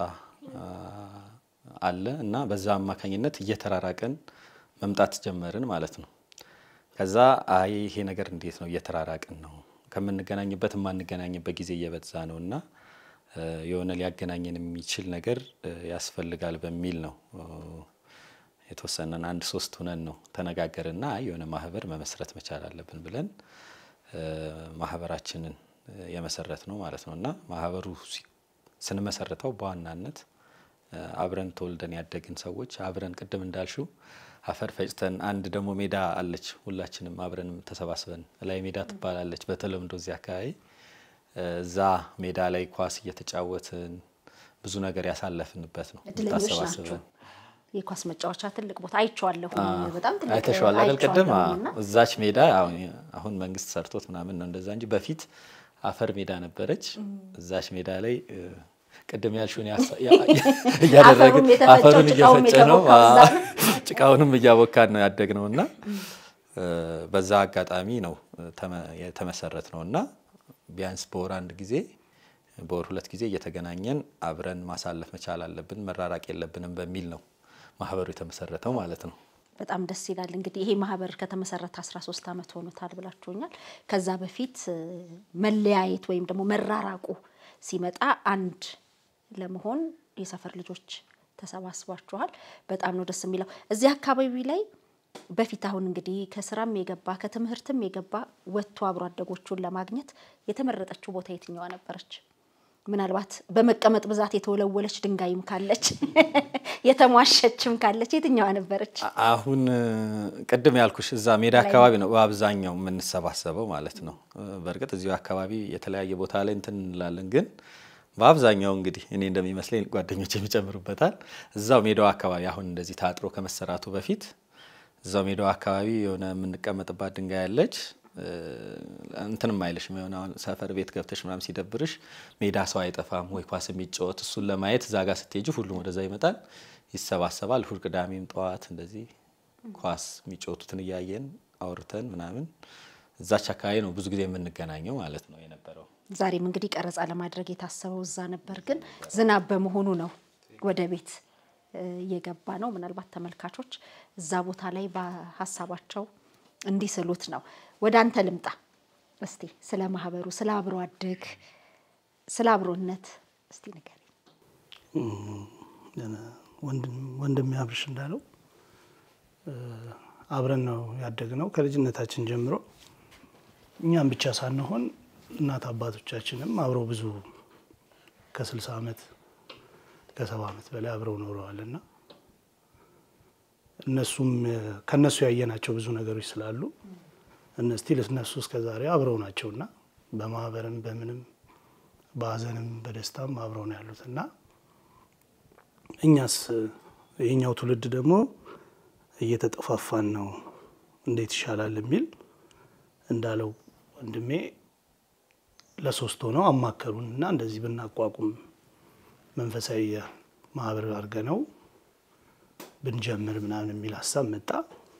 አለ እና በዛ አማካኝነት እየተራራቅን መምጣት ጀመርን ማለት ነው። ከዛ አይ ይሄ ነገር እንዴት ነው እየተራራቅን ነው ከምንገናኝበት የማንገናኝበት ጊዜ እየበዛ ነው እና የሆነ ሊያገናኘን የሚችል ነገር ያስፈልጋል በሚል ነው የተወሰነን አንድ ሶስት ሁነን ነው ተነጋገርና የሆነ ማህበር መመስረት መቻል አለብን ብለን ማህበራችንን የመሰረት ነው ማለት ነው። እና ማህበሩ ስንመሰረተው በዋናነት አብረን ተወልደን ያደግን ሰዎች አብረን ቅድም እንዳልሽው አፈር ፈጭተን አንድ ደግሞ ሜዳ አለች፣ ሁላችንም አብረን ተሰባስበን ላይ ሜዳ ትባላለች በተለምዶ እዚህ አካባቢ እዛ ሜዳ ላይ ኳስ እየተጫወትን ብዙ ነገር ያሳለፍንበት ነው። እድለኞች ናቸው። ታሰባስበን የኳስ መጫወቻ ትልቅ ቦታ አይቼዋለሁ። በጣም ትልቅ አይተሸዋል አይደል? ቅድም አይቼዋለሁኝ እና እዛች ሜዳ አሁን መንግስት ሰርቶት ምናምን ነው እንደዛ እንጂ በፊት አፈር ሜዳ ነበረች። እዛች ሜዳ ላይ ቅድም ያልሽውን ያሳ- ያ- እያደረግን አፈሩም የተፈጨው አፈሩን ጭቃውም እየፈጨ ነው የተቦካው እዛ ነው። ጭቃውንም እያቦካን ነው ያደግ ነው እና በዛ አጋጣሚ ነው ተመ- የተመሰረት ነው እና ቢያንስ በወር አንድ ጊዜ በወር ሁለት ጊዜ እየተገናኘን አብረን ማሳለፍ መቻል አለብን፣ መራራቅ የለብንም በሚል ነው ማህበሩ የተመሰረተው ማለት ነው። በጣም ደስ ይላል። እንግዲህ ይሄ ማህበር ከተመሰረተ 13 ዓመት ሆኖታል ብላችሁኛል። ከዛ በፊት እ፣ መለያየት ወይም ደግሞ መራራቁ ሲመጣ አንድ ለመሆን የሰፈር ልጆች ተሰባስባችኋል። በጣም ነው ደስ የሚለው። እዚህ አካባቢ ላይ በፊት አሁን እንግዲህ ከስራም የገባ ከትምህርትም የገባ ወጥቶ አብሮ አደጎቹን ለማግኘት የተመረጠችው ቦታ የትኛዋ ነበረች? ምናልባት በመቀመጥ ብዛት የተወለወለች ድንጋይም ካለች የተሟሸችም ካለች የትኛዋ ነበረች? አሁን ቅድም ያልኩሽ እዛ ሜዳ አካባቢ ነው በአብዛኛው የምንሰባሰበው ማለት ነው። በእርግጥ እዚሁ አካባቢ የተለያየ ቦታ ላይ እንትን እንላለን፣ ግን በአብዛኛው እንግዲህ እኔ እንደሚመስለኝ ጓደኞች የሚጨምሩበታል እዛው ሜዳው አካባቢ አሁን እንደዚህ ታጥሮ ከመሰራቱ በፊት እዛው ሜዳው አካባቢ የሆነ የምንቀመጥባት ድንጋይ ያለች እንትንም አይልሽም የሆነ አሁን ሰፈር ቤት ገብተሽ ምናምን ሲደብርሽ ሜዳ ሰው አይጠፋም ወይ ኳስ የሚጫወት እሱን ለማየት እዛ ጋር ስትሄጂ ሁሉም ወደዛ ይመጣል፣ ይሰባሰባል። እሑድ ቅዳሜም ጠዋት እንደዚህ ኳስ የሚጫወቱትን እያየን አውርተን ምናምን እዛች አካባቢ ነው ብዙ ጊዜ የምንገናኘው ማለት ነው የነበረው። ዛሬም እንግዲህ ቀረጻ ለማድረግ የታሰበው እዛ ነበር፣ ግን ዝናብ በመሆኑ ነው ወደ ቤት እየገባ ነው። ምናልባት ተመልካቾች እዛ ቦታ ላይ በሀሳባቸው እንዲስሉት ነው። ወደ አንተ ልምጣ እስቲ ስለ ማህበሩ፣ ስለ አብሮ አደግ፣ ስለ አብሮነት እስቲ ንገረኝ። ወንድም ያብርሽ እንዳለው አብረን ነው ያደግነው ከልጅነታችን ጀምሮ እኛም ብቻ ሳንሆን እናት አባቶቻችንም አብረው ብዙ ከስልሳ ዓመት ከሰባ ዓመት በላይ አብረው ኖረዋል እና እነሱም ከነሱ ያየናቸው ብዙ ነገሮች ስላሉ እነስቲል እነሱ እስከ ዛሬ አብረው ናቸውና በማህበርም በምንም በሀዘንም በደስታም አብረው ነው ያሉት እና እኛስ የኛው ትውልድ ደግሞ እየተጠፋፋን ነው፣ እንዴት ይሻላል የሚል እንዳለው ወንድሜ ለሶስት ሆነው አማከሩን እና እንደዚህ ብናቋቁም መንፈሳዊ ማህበር አድርገ ነው ብንጀምር ምናምን የሚል ሀሳብ መጣ።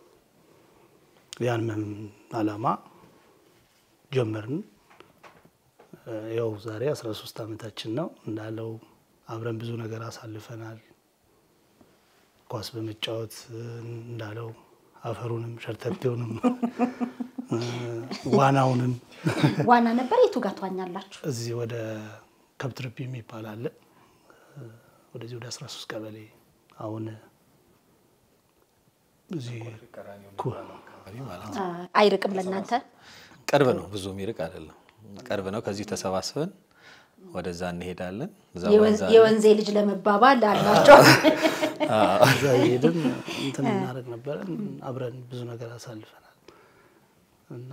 ያን አላማ ጀመርን። ያው ዛሬ 13 ዓመታችን ነው እንዳለው አብረን ብዙ ነገር አሳልፈናል። ኳስ በመጫወት እንዳለው አፈሩንም ሸርተቴውንም ዋናውንም ዋና ነበር። የቱ ጋር ትዋኛላችሁ? እዚህ ወደ ከብትርፒ የሚባል አለ። ወደዚህ ወደ 13 ቀበሌ አሁን እዚህ አይርቅም ለእናንተ? ቅርብ ነው፣ ብዙ የሚርቅ አይደለም። ቅርብ ነው። ከዚሁ ተሰባስበን ወደዛ እንሄዳለን። የወንዜ ልጅ ለመባባል አላቸው። እዛ እየሄድን እንትን እናደርግ ነበረ። አብረን ብዙ ነገር አሳልፈናል እና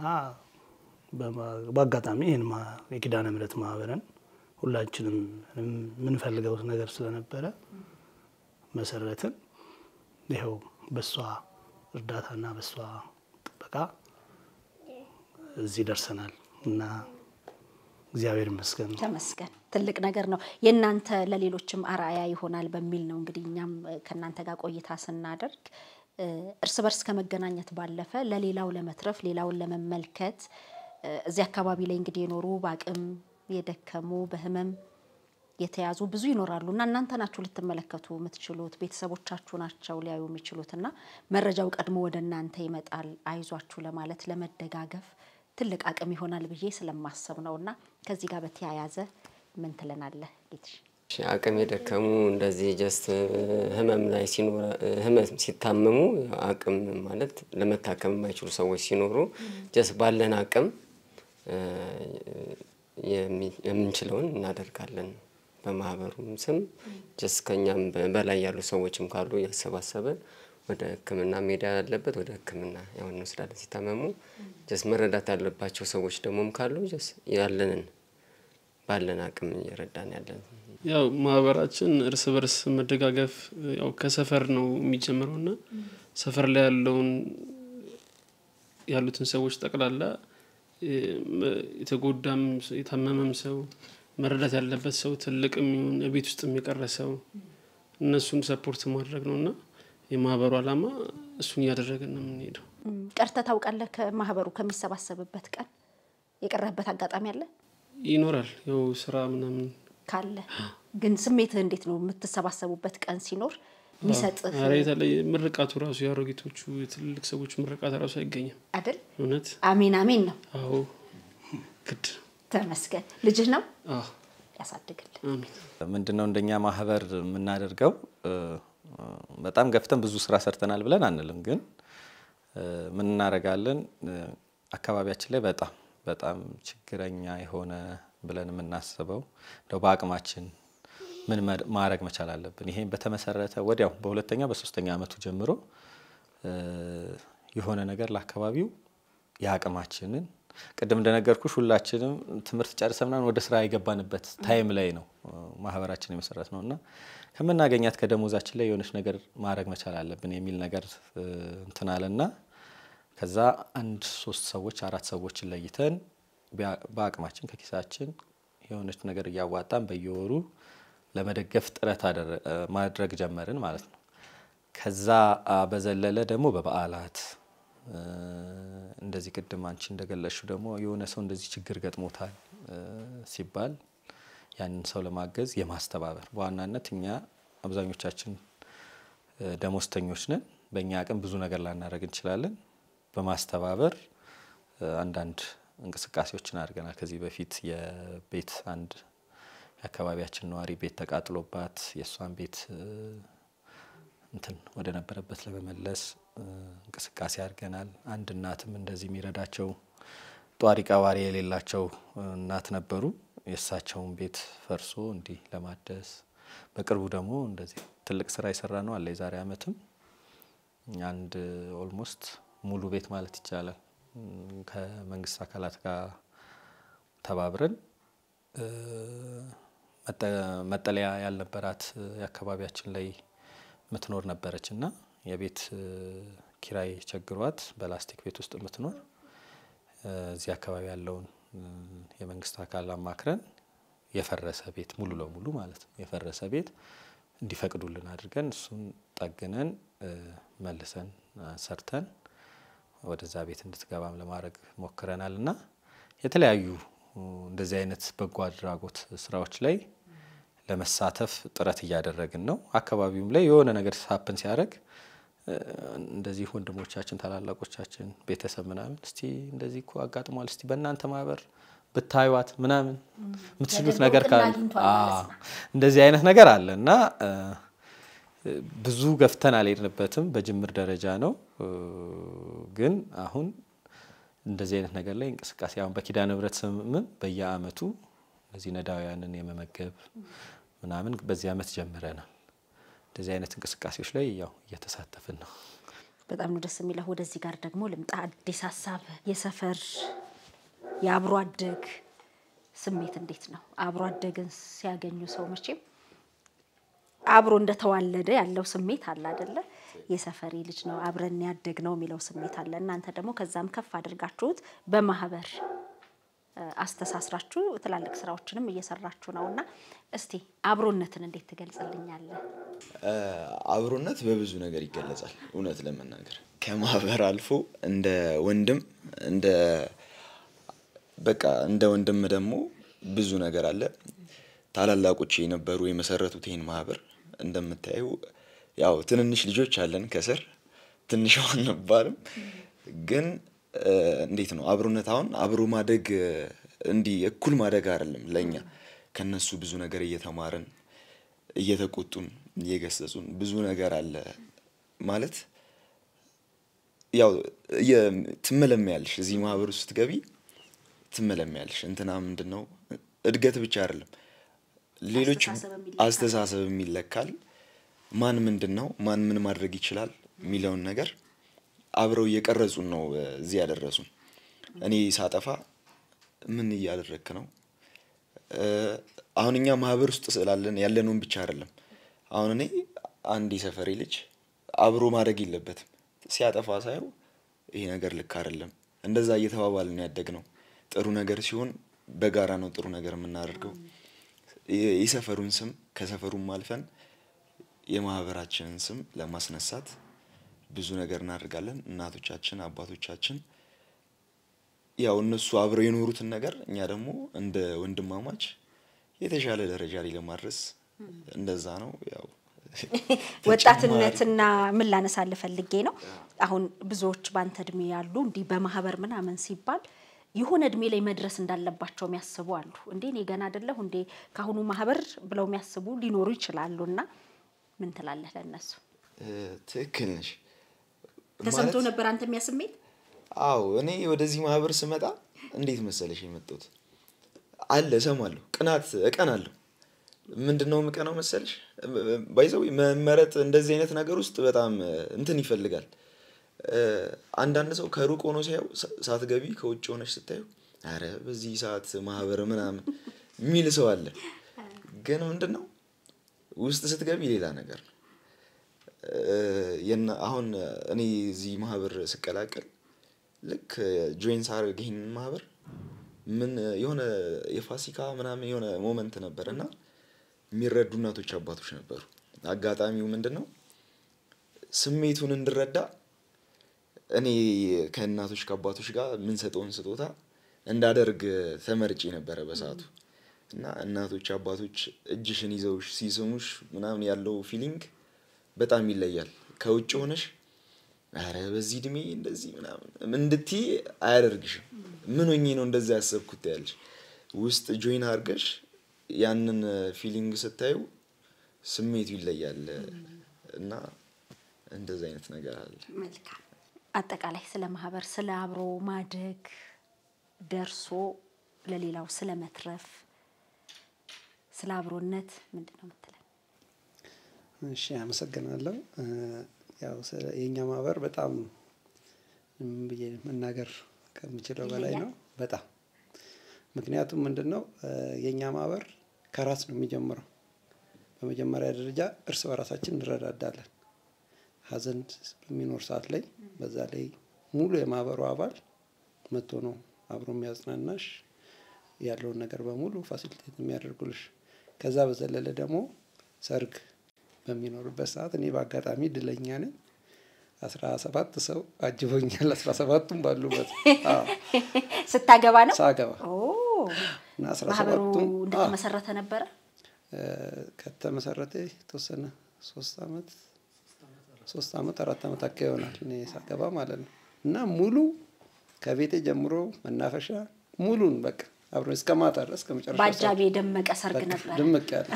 በአጋጣሚ ይህን የኪዳነ ምሕረት ማህበርን ሁላችንም የምንፈልገው ነገር ስለነበረ መሰረትን። ይኸው በሷ እርዳታና በሷ ጥበቃ እዚህ ደርሰናል እና እግዚአብሔር ይመስገን። ተመስገን። ትልቅ ነገር ነው። የእናንተ ለሌሎችም አርአያ ይሆናል በሚል ነው እንግዲህ እኛም ከእናንተ ጋር ቆይታ ስናደርግ እርስ በርስ ከመገናኘት ባለፈ ለሌላው ለመትረፍ ሌላውን ለመመልከት እዚህ አካባቢ ላይ እንግዲህ የኖሩ በአቅም የደከሙ በህመም የተያዙ ብዙ ይኖራሉ እና እናንተ ናችሁ ልትመለከቱ የምትችሉት፣ ቤተሰቦቻችሁ ናቸው ሊያዩ የሚችሉት እና መረጃው ቀድሞ ወደ እናንተ ይመጣል። አይዟችሁ ለማለት ለመደጋገፍ ትልቅ አቅም ይሆናል ብዬ ስለማሰብ ነው እና ከዚህ ጋር በተያያዘ ምን ትለናለህ ጌትሽ? አቅም የደከሙ እንደዚህ ጀስት ህመም ላይ ሲኖር ህመም ሲታመሙ አቅም ማለት ለመታከም የማይችሉ ሰዎች ሲኖሩ ጀስት ባለን አቅም የምንችለውን እናደርጋለን። በማህበሩም ስም ጀስት ከኛም በላይ ያሉ ሰዎችም ካሉ እያሰባሰበን ወደ ሕክምና ሜዳ ያለበት ወደ ሕክምና ያው እንወስዳለን። ሲታመሙ ጀስት መረዳት ያለባቸው ሰዎች ደግሞም ካሉ ጀስት ያለንን ባለን አቅም እየረዳን ያለን ያው ማህበራችን እርስ በርስ መደጋገፍ ያው ከሰፈር ነው የሚጀምረው እና ሰፈር ላይ ያለውን ያሉትን ሰዎች ጠቅላላ የተጎዳም የታመመም ሰው መረዳት ያለበት ሰው ትልቅም ይሁን ቤት ውስጥ የቀረ ሰው እነሱን ሰፖርት ማድረግ ነው እና የማህበሩ ዓላማ እሱን እያደረግን ነው የምንሄደው። ቀርተህ ታውቃለህ? ከማህበሩ ከሚሰባሰብበት ቀን የቀረህበት አጋጣሚ አለ? ይኖራል ያው ስራ ምናምን ካለ ግን ስሜትህ እንዴት ነው? የምትሰባሰቡበት ቀን ሲኖር የሚሰጥህ ኧረ የተለየ ምርቃቱ ራሱ የአሮጊቶቹ የትልልቅ ሰዎች ምርቃት ራሱ አይገኝም። አይደል? እውነት አሜን አሜን ነው። አዎ ግድ ተመስገን። ልጅህ ነው አዎ ያሳድግልህ። አሜን። ምንድነው እንደኛ ማህበር የምናደርገው በጣም ገፍተን ብዙ ስራ ሰርተናል ብለን አንልም፣ ግን ምን እናደርጋለን አካባቢያችን ላይ በጣም በጣም ችግረኛ የሆነ ብለን የምናስበው እንደው በአቅማችን ምን ማድረግ መቻል አለብን። ይሄን በተመሰረተ ወዲያው በሁለተኛ በሶስተኛ አመቱ ጀምሮ የሆነ ነገር ለአካባቢው የአቅማችንን ቅድም እንደነገርኩሽ ሁላችንም ትምህርት ጨርሰን ምናምን ወደ ስራ የገባንበት ታይም ላይ ነው ማህበራችን የመሰረት ነው እና ከምናገኛት ከደሞዛችን ላይ የሆነች ነገር ማድረግ መቻል አለብን የሚል ነገር እንትን አለና ከዛ አንድ ሶስት ሰዎች አራት ሰዎችን ለይተን በአቅማችን ከኪሳችን የሆነች ነገር እያዋጣን በየወሩ ለመደገፍ ጥረት ማድረግ ጀመርን ማለት ነው። ከዛ በዘለለ ደግሞ በበዓላት እንደዚህ ቅድም አንቺ እንደገለሽው ደግሞ የሆነ ሰው እንደዚህ ችግር ገጥሞታል ሲባል ያንን ሰው ለማገዝ የማስተባበር በዋናነት እኛ አብዛኞቻችን ደሞዝተኞች ነን። በእኛ አቅም ብዙ ነገር ላናደርግ እንችላለን። በማስተባበር አንዳንድ እንቅስቃሴዎችን አድርገናል። ከዚህ በፊት የቤት አንድ የአካባቢያችን ነዋሪ ቤት ተቃጥሎባት የእሷን ቤት እንትን ወደ ነበረበት ለመመለስ እንቅስቃሴ አድርገናል። አንድ እናትም እንደዚህ የሚረዳቸው ጧሪ ቀባሪ የሌላቸው እናት ነበሩ። የእሳቸውን ቤት ፈርሶ እንዲህ ለማደስ በቅርቡ ደግሞ እንደዚህ ትልቅ ስራ የሰራ ነው አለ የዛሬ አመትም አንድ ኦልሞስት ሙሉ ቤት ማለት ይቻላል ከመንግስት አካላት ጋር ተባብረን መጠለያ ያልነበራት የአካባቢያችን ላይ የምትኖር ነበረች እና የቤት ኪራይ ቸግሯት በላስቲክ ቤት ውስጥ የምትኖር እዚህ አካባቢ ያለውን የመንግስት አካል አማክረን የፈረሰ ቤት ሙሉ ለሙሉ ማለት ነው የፈረሰ ቤት እንዲፈቅዱልን አድርገን እሱን ጠግነን መልሰን ሰርተን ወደዛ ቤት እንድትገባም ለማድረግ ሞክረናል እና የተለያዩ እንደዚህ አይነት በጎ አድራጎት ስራዎች ላይ ለመሳተፍ ጥረት እያደረግን ነው። አካባቢውም ላይ የሆነ ነገር ሳፕን ሲያደርግ እንደዚህ ወንድሞቻችን፣ ታላላቆቻችን፣ ቤተሰብ ምናምን እስቲ እንደዚህ እኮ አጋጥሟል፣ እስቲ በእናንተ ማህበር ብታዩት ምናምን የምትችሉት ነገር ካለ እንደዚህ አይነት ነገር አለ እና ብዙ ገፍተን አልሄድንበትም። በጅምር ደረጃ ነው። ግን አሁን እንደዚህ አይነት ነገር ላይ እንቅስቃሴ አሁን በኪዳነ ምሕረት ስምም በየአመቱ እነዚህ ነዳውያንን የመመገብ ምናምን በዚህ አመት ጀምረናል። እንደዚህ አይነት እንቅስቃሴዎች ላይ ያው እየተሳተፍን ነው። በጣም ነው ደስ የሚለው። ወደዚህ ጋር ደግሞ ልምጣ። አዲስ ሀሳብ የሰፈር የአብሮ አደግ ስሜት እንዴት ነው? አብሮ አደግን ሲያገኙ ሰው መቼም አብሮ እንደተዋለደ ያለው ስሜት አለ አደለ? የሰፈሬ ልጅ ነው አብረን ያደግ ነው የሚለው ስሜት አለ። እናንተ ደግሞ ከዛም ከፍ አድርጋችሁት በማህበር አስተሳስራችሁ ትላልቅ ስራዎችንም እየሰራችሁ ነው እና እስቲ አብሮነትን እንዴት ትገልጽልኛለህ? አብሮነት በብዙ ነገር ይገለጻል። እውነት ለመናገር ከማህበር አልፎ እንደ ወንድም እንደ በቃ እንደ ወንድም ደግሞ ብዙ ነገር አለ። ታላላቆች የነበሩ የመሰረቱት ይህን ማህበር እንደምታየው ያው ትንንሽ ልጆች አለን ከስር ትንሽ አንባልም ግን እንዴት ነው አብሮነት አሁን አብሮ ማደግ እንዲህ እኩል ማደግ አይደለም ለእኛ ከነሱ ብዙ ነገር እየተማርን እየተቆጡን እየገሰጹን ብዙ ነገር አለ ማለት ያው ትመለሚያለሽ እዚህ ማህበር ውስጥ ገቢ ትመለሚያለሽ እንትና ምንድን ነው እድገት ብቻ አይደለም ሌሎች አስተሳሰብም ይለካል ማን ምንድን ነው ማን ምን ማድረግ ይችላል የሚለውን ነገር አብረው እየቀረጹን ነው እዚህ ያደረሱን። እኔ ሳጠፋ ምን እያደረግክ ነው? አሁን እኛ ማህበር ውስጥ ስላለን ያለነውን ብቻ አይደለም። አሁን እኔ አንድ የሰፈሬ ልጅ አብሮ ማድረግ የለበትም ሲያጠፋ ሳየው ይሄ ነገር ልክ አይደለም። እንደዛ እየተባባልን ያደግ ነው። ጥሩ ነገር ሲሆን በጋራ ነው ጥሩ ነገር የምናደርገው። የሰፈሩን ስም ከሰፈሩም አልፈን የማህበራችንን ስም ለማስነሳት ብዙ ነገር እናደርጋለን። እናቶቻችን አባቶቻችን ያው እነሱ አብረው የኖሩትን ነገር እኛ ደግሞ እንደ ወንድማማች የተሻለ ደረጃ ላይ ለማድረስ እንደዛ ነው። ያው ወጣትነትና ምን ላነሳልህ ፈልጌ ነው። አሁን ብዙዎች ባንተ እድሜ ያሉ እንዲህ በማህበር ምናምን ሲባል የሆነ እድሜ ላይ መድረስ እንዳለባቸው የሚያስቡ አሉ። እንዴ እኔ ገና አይደለሁ እንዴ ከአሁኑ ማህበር ብለው የሚያስቡ ሊኖሩ ይችላሉ። እና ምን ትላለህ ለእነሱ? ትክክል ነሽ። ተሰምቶ ነበር አንተ የሚያስሜት? አዎ እኔ ወደዚህ ማህበር ስመጣ እንዴት መሰለሽ የመጣሁት አለ እሰማለሁ። ቅናት እቀናለሁ። ምንድን ነው የምቀናው መሰልሽ? ባይዘው መመረጥ እንደዚህ አይነት ነገር ውስጥ በጣም እንትን ይፈልጋል። አንዳንድ ሰው ከሩቅ ሆኖ ሲያየው ሳትገቢ ከውጭ ሆነች ስታዩ አረ በዚህ ሰዓት ማህበር ምናምን የሚል ሰው አለ። ግን ምንድን ነው ውስጥ ስትገቢ ሌላ ነገር ነው። አሁን እኔ እዚህ ማህበር ስቀላቀል ልክ ጆይን ሳደርግ ይህንን ማህበር ምን የሆነ የፋሲካ ምናምን የሆነ ሞመንት ነበር እና የሚረዱ እናቶች አባቶች ነበሩ። አጋጣሚው ምንድን ነው ስሜቱን እንድረዳ እኔ ከእናቶች ከአባቶች ጋር የምንሰጠውን ስጦታ እንዳደርግ ተመርጬ ነበረ በሰዓቱ እና እናቶች አባቶች እጅሽን ይዘውሽ ሲስሙሽ ምናምን ያለው ፊሊንግ በጣም ይለያል። ከውጭ ሆነሽ አረ በዚህ እድሜ እንደዚህ ምናምን እንድትይ አያደርግሽም። ምን ሆኜ ነው እንደዛ ያሰብኩት ያለሽ ውስጥ ጆይን አድርገሽ ያንን ፊሊንግ ስታዩ ስሜቱ ይለያል እና እንደዚ አይነት ነገር አለ። መልካም። አጠቃላይ ስለ ማህበር፣ ስለ አብሮ ማደግ ደርሶ ለሌላው ስለ መትረፍ፣ ስለ አብሮነት ምንድን ነው የምትለን? እሺ አመሰግናለሁ። ያው የእኛ ማህበር በጣም ብዬ መናገር ከምችለው በላይ ነው። በጣም ምክንያቱም ምንድን ነው የእኛ ማህበር ከራስ ነው የሚጀምረው። በመጀመሪያ ደረጃ እርስ በራሳችን እንረዳዳለን። ሀዘን በሚኖር ሰዓት ላይ በዛ ላይ ሙሉ የማህበሩ አባል መጥቶ ነው አብሮ የሚያጽናናሽ ያለውን ነገር በሙሉ ፋሲሊቴት የሚያደርጉልሽ። ከዛ በዘለለ ደግሞ ሰርግ በሚኖርበት ሰዓት እኔ በአጋጣሚ እድለኛ ነኝ። አስራ ሰባት ሰው አጅቦኛል። አስራ ሰባቱም ባሉበት ስታገባ ነው ሳገባ ኦ፣ እና አስራ ማህበሩ ሰባቱም እንደተመሰረተ ነበረ። ከተመሰረተ የተወሰነ ሶስት አመት ሶስት አመት አራት አመት አካባቢ ይሆናል እኔ ሳገባ ማለት ነው። እና ሙሉ ከቤቴ ጀምሮ መናፈሻ ሙሉን በቃ አብሮ እስከ ማታ ድረስ እስከ መጨረሻ ሰዓት በአጃቢ የደመቀ ሰርግ በቃ ነበር። ድምቅ ያለ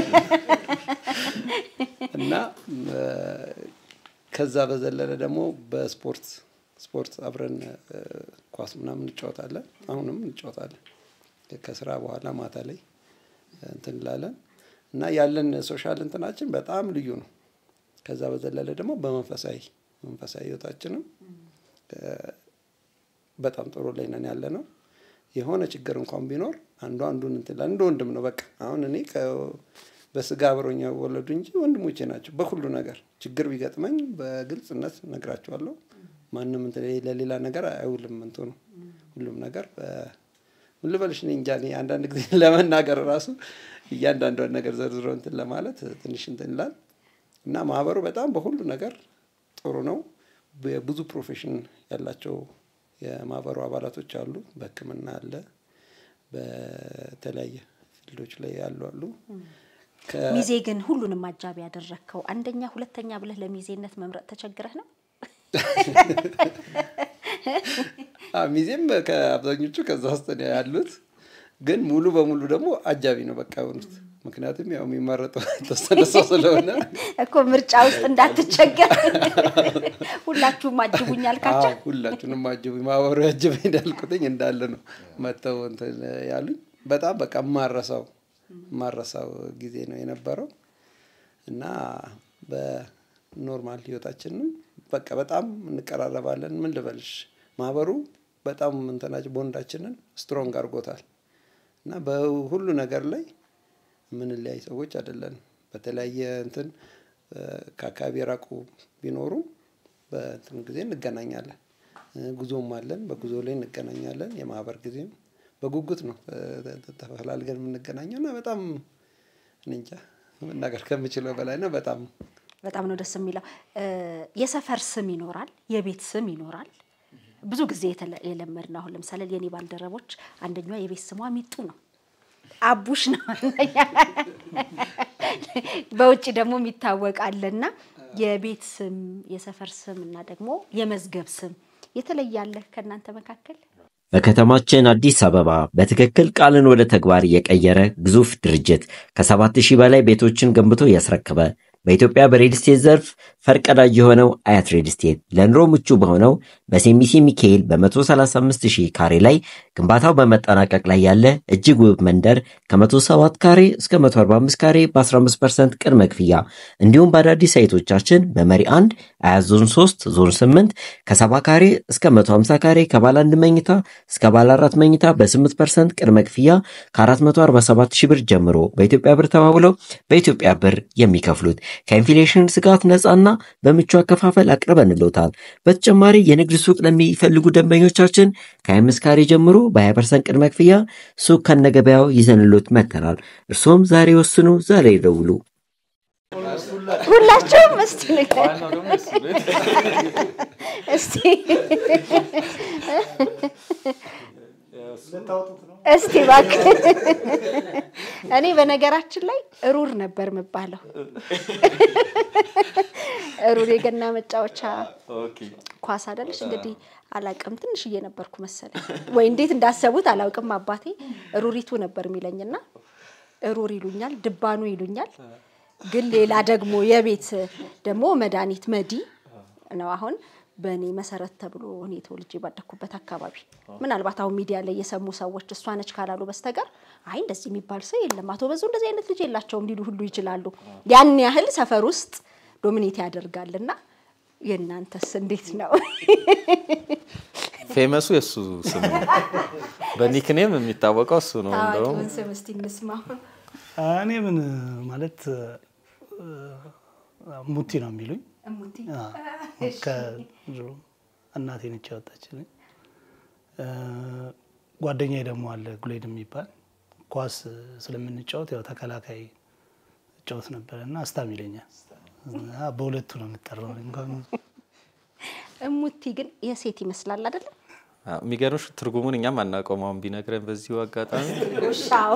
እና እ፣ ከዛ በዘለለ ደግሞ በስፖርት ስፖርት አብረን እ፣ ኳስ ምናምን እንጫወታለን። አሁንም እንጫወታለን። ከስራ በኋላ ማታ ላይ እንትን እንላለን እና ያለን ሶሻል እንትናችን በጣም ልዩ ነው። ከዛ በዘለለ ደግሞ በመንፈሳዊ መንፈሳዊ ህይወታችንም እ፣ በጣም ጥሩ ላይ ነን ያለ ነው። የሆነ ችግር እንኳን ቢኖር አንዱ አንዱን እንትን ይላል። እንደ ወንድም ነው በቃ አሁን እኔ ከ- በስጋ አብሮኛ ወለዱ እንጂ ወንድሞቼ ናቸው። በሁሉ ነገር ችግር ቢገጥመኝ በግልጽነት ነግራቸዋለሁ። ማንም እንትን ለሌላ ነገር አይውልም እንትኑ ሁሉም ነገር በ- ምን ልበልሽ እኔ እንጃ እኔ አንዳንድ ጊዜ ለመናገር ራሱ እያንዳንዷን ነገር ዘርዝሮ እንትን ለማለት ትንሽ እንትን ይላል እና ማህበሩ በጣም በሁሉ ነገር ጥሩ ነው። ብዙ ፕሮፌሽን ያላቸው የማህበሩ አባላቶች አሉ። በሕክምና አለ፣ በተለያየ ፊልዶች ላይ ያሉ አሉ። ከ- ሚዜ ግን ሁሉንም አጃቢ ያደረግከው አንደኛ ሁለተኛ ብለህ ለሚዜነት መምረጥ ተቸግረህ ነው? አዎ፣ ሚዜም ከአብዛኞቹ ከዛ ውስጥ ነው ያሉት፣ ግን ሙሉ በሙሉ ደግሞ አጃቢ ነው በቃ የሆኑት። ምክንያቱም ያው የሚመረጠው የተወሰነ ሰው ስለሆነ እኮ ምርጫ ውስጥ እንዳትቸገር ሁላችሁም አጅቡኝ አልካቸው። አዎ፣ ሁላችሁንም አጅቡኝ ማህበሩ ያጅበኝ እንዳልኩትኝ እንዳለ ነው መጥተው እንትን ያሉኝ። በጣም በቃ የማረሳው የማረሳው ጊዜ ነው የነበረው እና በኖርማል ህይወታችንም በቃ በጣም እንቀራረባለን። ምን ልበልሽ ማህበሩ በጣም እንትናችን ቦንዳችንን ስትሮንግ አድርጎታል እና በሁሉ ነገር ላይ የምንለያይ ሰዎች አይደለንም። በተለያየ እንትን እ፣ ከአካባቢ የራቁ ቢኖሩም በእንትን ጊዜ እንገናኛለን። እ፣ ጉዞም አለን፣ በጉዞ ላይ እንገናኛለን። የማህበር ጊዜም በጉጉት ነው እ፣ ተፈላልገን የምንገናኘው እና በጣም እኔ እንጃ መናገር ከምችለው በላይ ነው። በጣም በጣም ነው ደስ የሚለው። እ፣ የሰፈር ስም ይኖራል፣ የቤት ስም ይኖራል። ብዙ ጊዜ የተለ- የለመድነው አሁን ለምሳሌ የኔ ባልደረቦች አንደኛዋ የቤት ስሟ ሚጡ ነው፣ አቡሽ ነው። በውጭ ደግሞ የሚታወቃልና የቤት ስም የሰፈር ስም እና ደግሞ የመዝገብ ስም የተለየ አለ ከእናንተ መካከል? በከተማችን አዲስ አበባ በትክክል ቃልን ወደ ተግባር የቀየረ ግዙፍ ድርጅት ከሰባት ሺህ በላይ ቤቶችን ገንብቶ ያስረከበ በኢትዮጵያ በሬል ስቴት ዘርፍ ፈርቀዳጅ የሆነው አያት ሬል ስቴት ለኑሮ ምቹ በሆነው በሴሚሲ ሚካኤል በ135 ሺህ ካሬ ላይ ግንባታው በመጠናቀቅ ላይ ያለ እጅግ ውብ መንደር ከ107 ካሬ እስከ 145 ካሬ በ15 ፐርሰንት ቅድመ ክፍያ እንዲሁም በአዳዲስ ሳይቶቻችን በመሪ 1 አያት ዞን 3 ዞን 8 ከ70 ካሬ እስከ 150 ካሬ ከባለ አንድ መኝታ እስከ ባለ አራት መኝታ በ8 ፐርሰንት ቅድመ ክፍያ ከ447 ሺህ ብር ጀምሮ በኢትዮጵያ ብር ተባብለው በኢትዮጵያ ብር የሚከፍሉት ከኢንፍሌሽን ስጋት ነፃና በምቹ አከፋፈል አቅርበንሎታል። በተጨማሪ የንግድ ሱቅ ለሚፈልጉ ደንበኞቻችን ከ25 ካሬ ጀምሮ በ20 ፐርሰንት ቅድመ ክፍያ ሱቅ ከነገበያው ይዘንሎት መጥተናል። እርስዎም ዛሬ ወስኑ፣ ዛሬ ይደውሉ። ሁላችሁም እስቲ እስቲ እስቲ እባክህ እኔ በነገራችን ላይ ሩር ነበር የምባለው። ሩር የገና መጫወቻ ኳስ አይደለች እንግዲህ አላውቅም፣ ትንሽዬ ነበርኩ መሰለኝ ወይ እንዴት እንዳሰቡት አላውቅም። አባቴ ሩሪቱ ነበር የሚለኝና ሩር ይሉኛል፣ ድባኑ ይሉኛል። ግን ሌላ ደግሞ የቤት ደግሞ መድኃኒት መዲ ነው አሁን በእኔ መሰረት ተብሎ እኔ ተወልጄ ባደኩበት አካባቢ ምናልባት አሁን ሚዲያ ላይ የሰሙ ሰዎች እሷ ነች ካላሉ በስተቀር አይ እንደዚህ የሚባል ሰው የለም፣ አቶ በዙ እንደዚህ አይነት ልጅ የላቸውም ሊሉ ሁሉ ይችላሉ። ያን ያህል ሰፈር ውስጥ ዶሚኔት ያደርጋልና የእናንተስ እንዴት ነው? ፌመሱ የእሱ ስም ነው። በኒክኔም የሚታወቀው እሱ ነው። እንደውም ታዋቂውን ስም እስቲ እንስማው። እኔ ምን ማለት ሙቲ ነው የሚሉኝ። እሙቲ አዎ፣ ከድሮ እናቴ ነች ያወጣችልኝ። ጓደኛዬ ደግሞ አለ ጉሌድ የሚባል ኳስ ስለምንጫወት ያው ተከላካይ እጫወት ነበረ እና አስታም ይለኛል። እና በሁለቱ ነው የምጠራው እንኳን እሙቲ ግን የሴት ይመስላል አይደለም? አዎ፣ የሚገርምሽ ትርጉሙን እኛም አናውቀውም። አሁን ቢነግረን በዚሁ አጋጣሚ ውሻው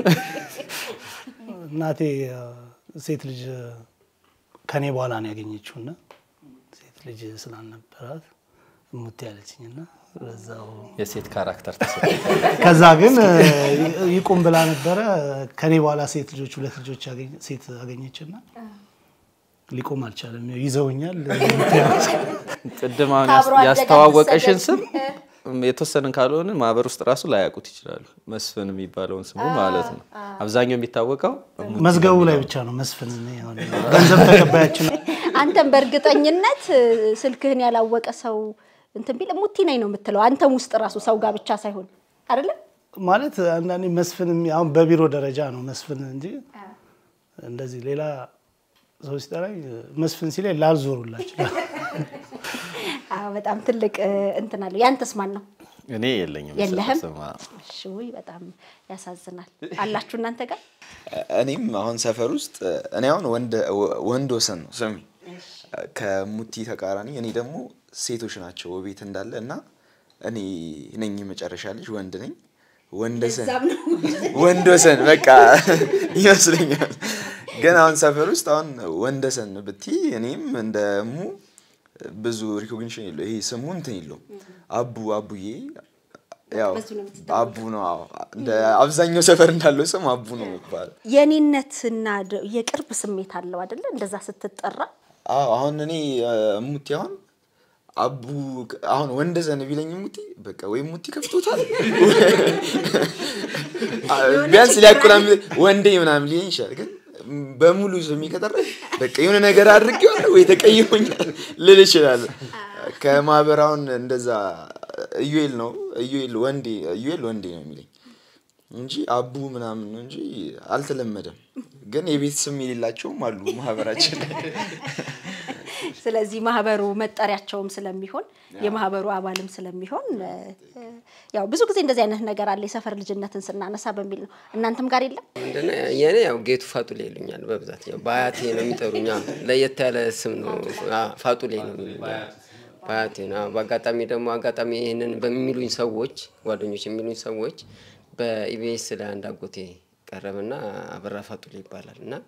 እናቴ ሴት ልጅ ከኔ በኋላ ነው ያገኘችው እና ሴት ልጅ ስላልነበራት እሙቲ ያለችኝ እና በዛው የሴት ካራክተር ተሰ ከዛ ግን ይቁም ብላ ነበረ። ከኔ በኋላ ሴት ልጆች ሁለት ልጆች ያገኘ- ሴት አገኘችና ሊቆም አልቻለም። ይዘውኛል። ቅድም አሁን ከአብሮ አደጋ ያስተዋወቀሽን መሰደድ። ስም የተወሰንን ካልሆነ ማህበር ውስጥ ራሱ ላያውቁት ይችላሉ። መስፍን የሚባለውን ስሙ ማለት ነው። አብዛኛው የሚታወቀው መዝገቡ ላይ ብቻ ነው መስፍን እኔ አሁን ገንዘብ ተቀባያችን አንተም በእርግጠኝነት እ፣ ስልክህን ያላወቀ ሰው እንትን ቢል ሙቲ ነኝ ነው የምትለው። አንተም ውስጥ ራሱ ሰው ጋር ብቻ ሳይሆን አይደለም። ማለት አንዳንዴ መስፍን የሚ- አሁን በቢሮ ደረጃ ነው መስፍን እንጂ እንደዚህ ሌላ ሰው ሲጠራኝ መስፍን ሲለኝ ላልዞሩላቸው አዎ፣ በጣም ትልቅ እ፣ እንትን አለው። ያንተስ ማን ነው? እኔ የለኝም የለህም? ስም። አዎ። እሺ፣ ውይ በጣም ያሳዝናል። አላችሁ እናንተ ጋር? እኔም አሁን ሰፈር ውስጥ እኔ አሁን ወንድ- ወንድ ወሰን ነው ስሜ ከሙቲ ተቃራኒ እኔ ደግሞ ሴቶች ናቸው ቤት እንዳለ እና እኔ ነኝ የመጨረሻ ልጅ ወንድ ነኝ ወንደሰን ወንዶሰን በቃ ይመስለኛል ግን አሁን ሰፈር ውስጥ አሁን ወንደሰን ብቲ እኔም እንደ እሙ ብዙ ሪኮግኒሽን የለው ይሄ ስሙ እንትን የለውም አቡ አቡዬ ያው በዚሁ ነው የምትታወቀው። አቡ ነው አዎ። እንደ አብዛኛው ሰፈር እንዳለው ስም አቡ ነው የሚባለው የኔነትና ደ- የቅርብ ስሜት አለው አይደለ? እንደዛ ስትጠራ አዎ አሁን እኔ እ፣ ሙቲ አሁን አቡ አሁን ወንደሰን ቢለኝ ሙቲ በቃ ወይ ሙቲ ከፍቶታል ቢያንስ ሊያቆላም ወንዴ ምናምን ሊለኝ ይችላል። ግን በሙሉ ስሜ ከጠራኝ በቃ የሆነ ነገር አድርጌዋለሁ ወይ ተቀይሞኛል ልል ይችላል። ከማህበር አሁን እንደዛ እዩኤል ነው እዩኤል ወንዴ እዩኤል ወንዴ ነው የሚለኝ እንጂ አቡ ምናምን ነው እንጂ አልተለመደም። ግን የቤት ስም የሌላቸውም አሉ ማህበራችን ላይ። ስለዚህ ማህበሩ መጠሪያቸውም ስለሚሆን የማህበሩ አባልም ስለሚሆን እ፣ እ፣ ያው ብዙ ጊዜ እንደዚህ አይነት ነገር አለ የሰፈር ልጅነትን ስናነሳ በሚል ነው። እናንተም ጋር የለም? ምንድነው የኔ ያው ጌቱ ፋጡሌ ይሉኛል በብዛት ያው በአያቴ ነው የሚጠሩኝ። አዎ፣ ለየት ያለ ስም ነው። አዎ፣ ፋጡሌ ነው የሚሉኝ አዎ፣ በአያቴ ነው። አዎ፣ በአጋጣሚ ደግሞ አጋጣሚ ይህንን በሚሉኝ ሰዎች ጓደኞች የሚሉኝ ሰዎች በኢቢኤስ ላይ አንድ አጎቴ ቀረበና አበራ ፋጡሌ ይባላል እና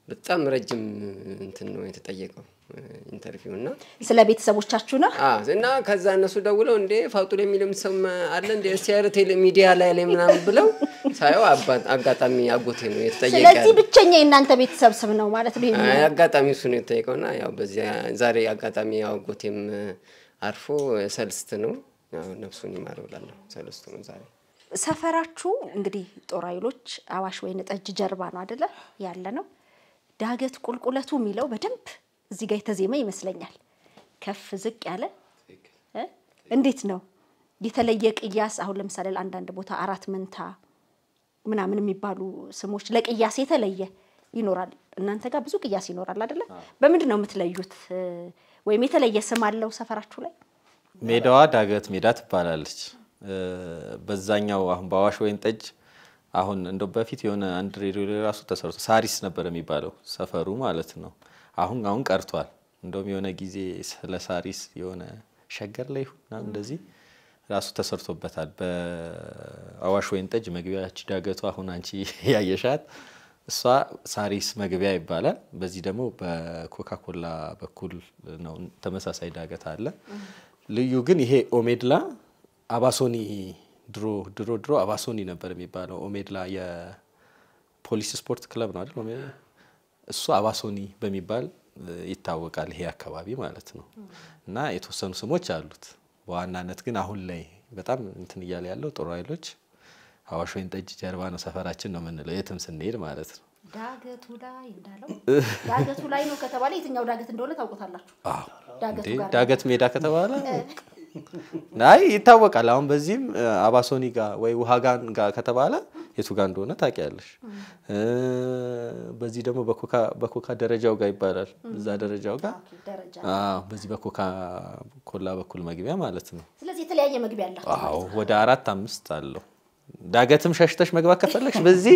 በጣም ረጅም እንትን ነው የተጠየቀው ኢንተርቪው እና ስለ ቤተሰቦቻችሁ ነው። አዎ፣ እና ከዛ እነሱ ደውለው እንዴ ፋጡን የሚልም ሰው አለ እንደ ሲያር ቴሌ ሚዲያ ላይ ላይ ምናምን ብለው ሳየው አባ- አጋጣሚ አጎቴ ነው የተጠየቀ ስለዚህ ያለው። ብቸኛ የእናንተ ቤተሰብ ስም ነው ማለት ነው። ይሄ አይ፣ አጋጣሚ እሱ ነው የተጠየቀው እና ያው በዚያ ዛሬ አጋጣሚ ያው አጎቴም አርፎ ሰልስት ነው ያው ነፍሱን ይማረው እላለሁ። ሰልስቱ ነው ዛሬ ሰፈራችሁ እንግዲህ ጦር ኃይሎች አዋሽ ወይን ጠጅ ጀርባ ነው አደለ ያለ ነው። ዳገት ቁልቁለቱ የሚለው በደንብ እዚህ ጋር የተዜመ ይመስለኛል። ከፍ ዝቅ ያለ እ? እንዴት ነው የተለየ ቅያስ? አሁን ለምሳሌ ለአንዳንድ ቦታ አራት መንታ ምናምን የሚባሉ ስሞች ለቅያስ የተለየ ይኖራል። እናንተ ጋር ብዙ ቅያስ ይኖራል አደለ? በምንድን ነው የምትለዩት? እ፣ ወይም የተለየ ስም አለው ሰፈራችሁ ላይ? ሜዳዋ ዳገት ሜዳ ትባላለች። እ፣ በዛኛው አሁን በአዋሽ ወይን ጠጅ አሁን እንደው በፊት የሆነ አንድ ሬዲዮ ላይ ራሱ ተሰርቶ ሳሪስ ነበር የሚባለው ሰፈሩ ማለት ነው። አሁን አሁን ቀርቷል። እንደውም የሆነ ጊዜ ስለ ሳሪስ የሆነ ሸገር ላይ ይሁን ምናምን እንደዚህ ራሱ ተሰርቶበታል። በአዋሽ ወይን ጠጅ መግቢያች ዳገቱ አሁን አንቺ ያየሻት እሷ ሳሪስ መግቢያ ይባላል። በዚህ ደግሞ በኮካኮላ በኩል ነው ተመሳሳይ ዳገት አለ። ልዩ ግን ይሄ ኦሜድላ አባሶኒ ድሮ ድሮ ድሮ አባሶኒ ነበር የሚባለው። ኦሜድላ የፖሊስ ስፖርት ክለብ ነው አይደል? ኦሜድላ እሱ አባሶኒ በሚባል እ, ይታወቃል ይሄ አካባቢ ማለት ነው። እና የተወሰኑ ስሞች አሉት። በዋናነት ግን አሁን ላይ በጣም እንትን እያለ ያለው ጦር ኃይሎች አዋሽ ወይን ጠጅ ጀርባ ነው ሰፈራችን ነው የምንለው የትም ስንሄድ ማለት ነው። ዳገቱ ላይ እንዳለው ዳገቱ ላይ ነው ከተባለ የትኛው ዳገት እንደሆነ ታውቁታላችሁ። አዎ ዳገቱ እንዴ ጋር ዳገት ሜዳ ከተባለ አይ ይታወቃል። አሁን በዚህም እ, አባሶኒ ጋር ወይ ውሃጋን ጋር ከተባለ የቱ ጋር እንደሆነ ታውቂያለሽ። እ, በዚህ ደግሞ በኮካ በኮካ ደረጃው ጋር ይባላል። እዛ ደረጃው ጋር ደረጃ። አዎ፣ በዚህ በኮካ ኮላ በኩል መግቢያ ማለት ነው። ስለዚህ የተለያየ መግቢያ አላቸው። አዎ ወደ አራት አምስት አለው። ዳገትም ሸሽተሽ መግባት ከፈለግሽ በዚህ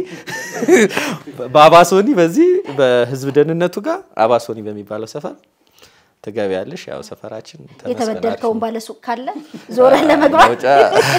በአባሶኒ በዚህ በህዝብ ደህንነቱ ጋር አባሶኒ በሚባለው ሰፈር ትገቢያለሽ። ያው ሰፈራችን ተመስገን የተበደርከውን ባለሱቅ ካለ ዞረህ ለመግባት መውጫ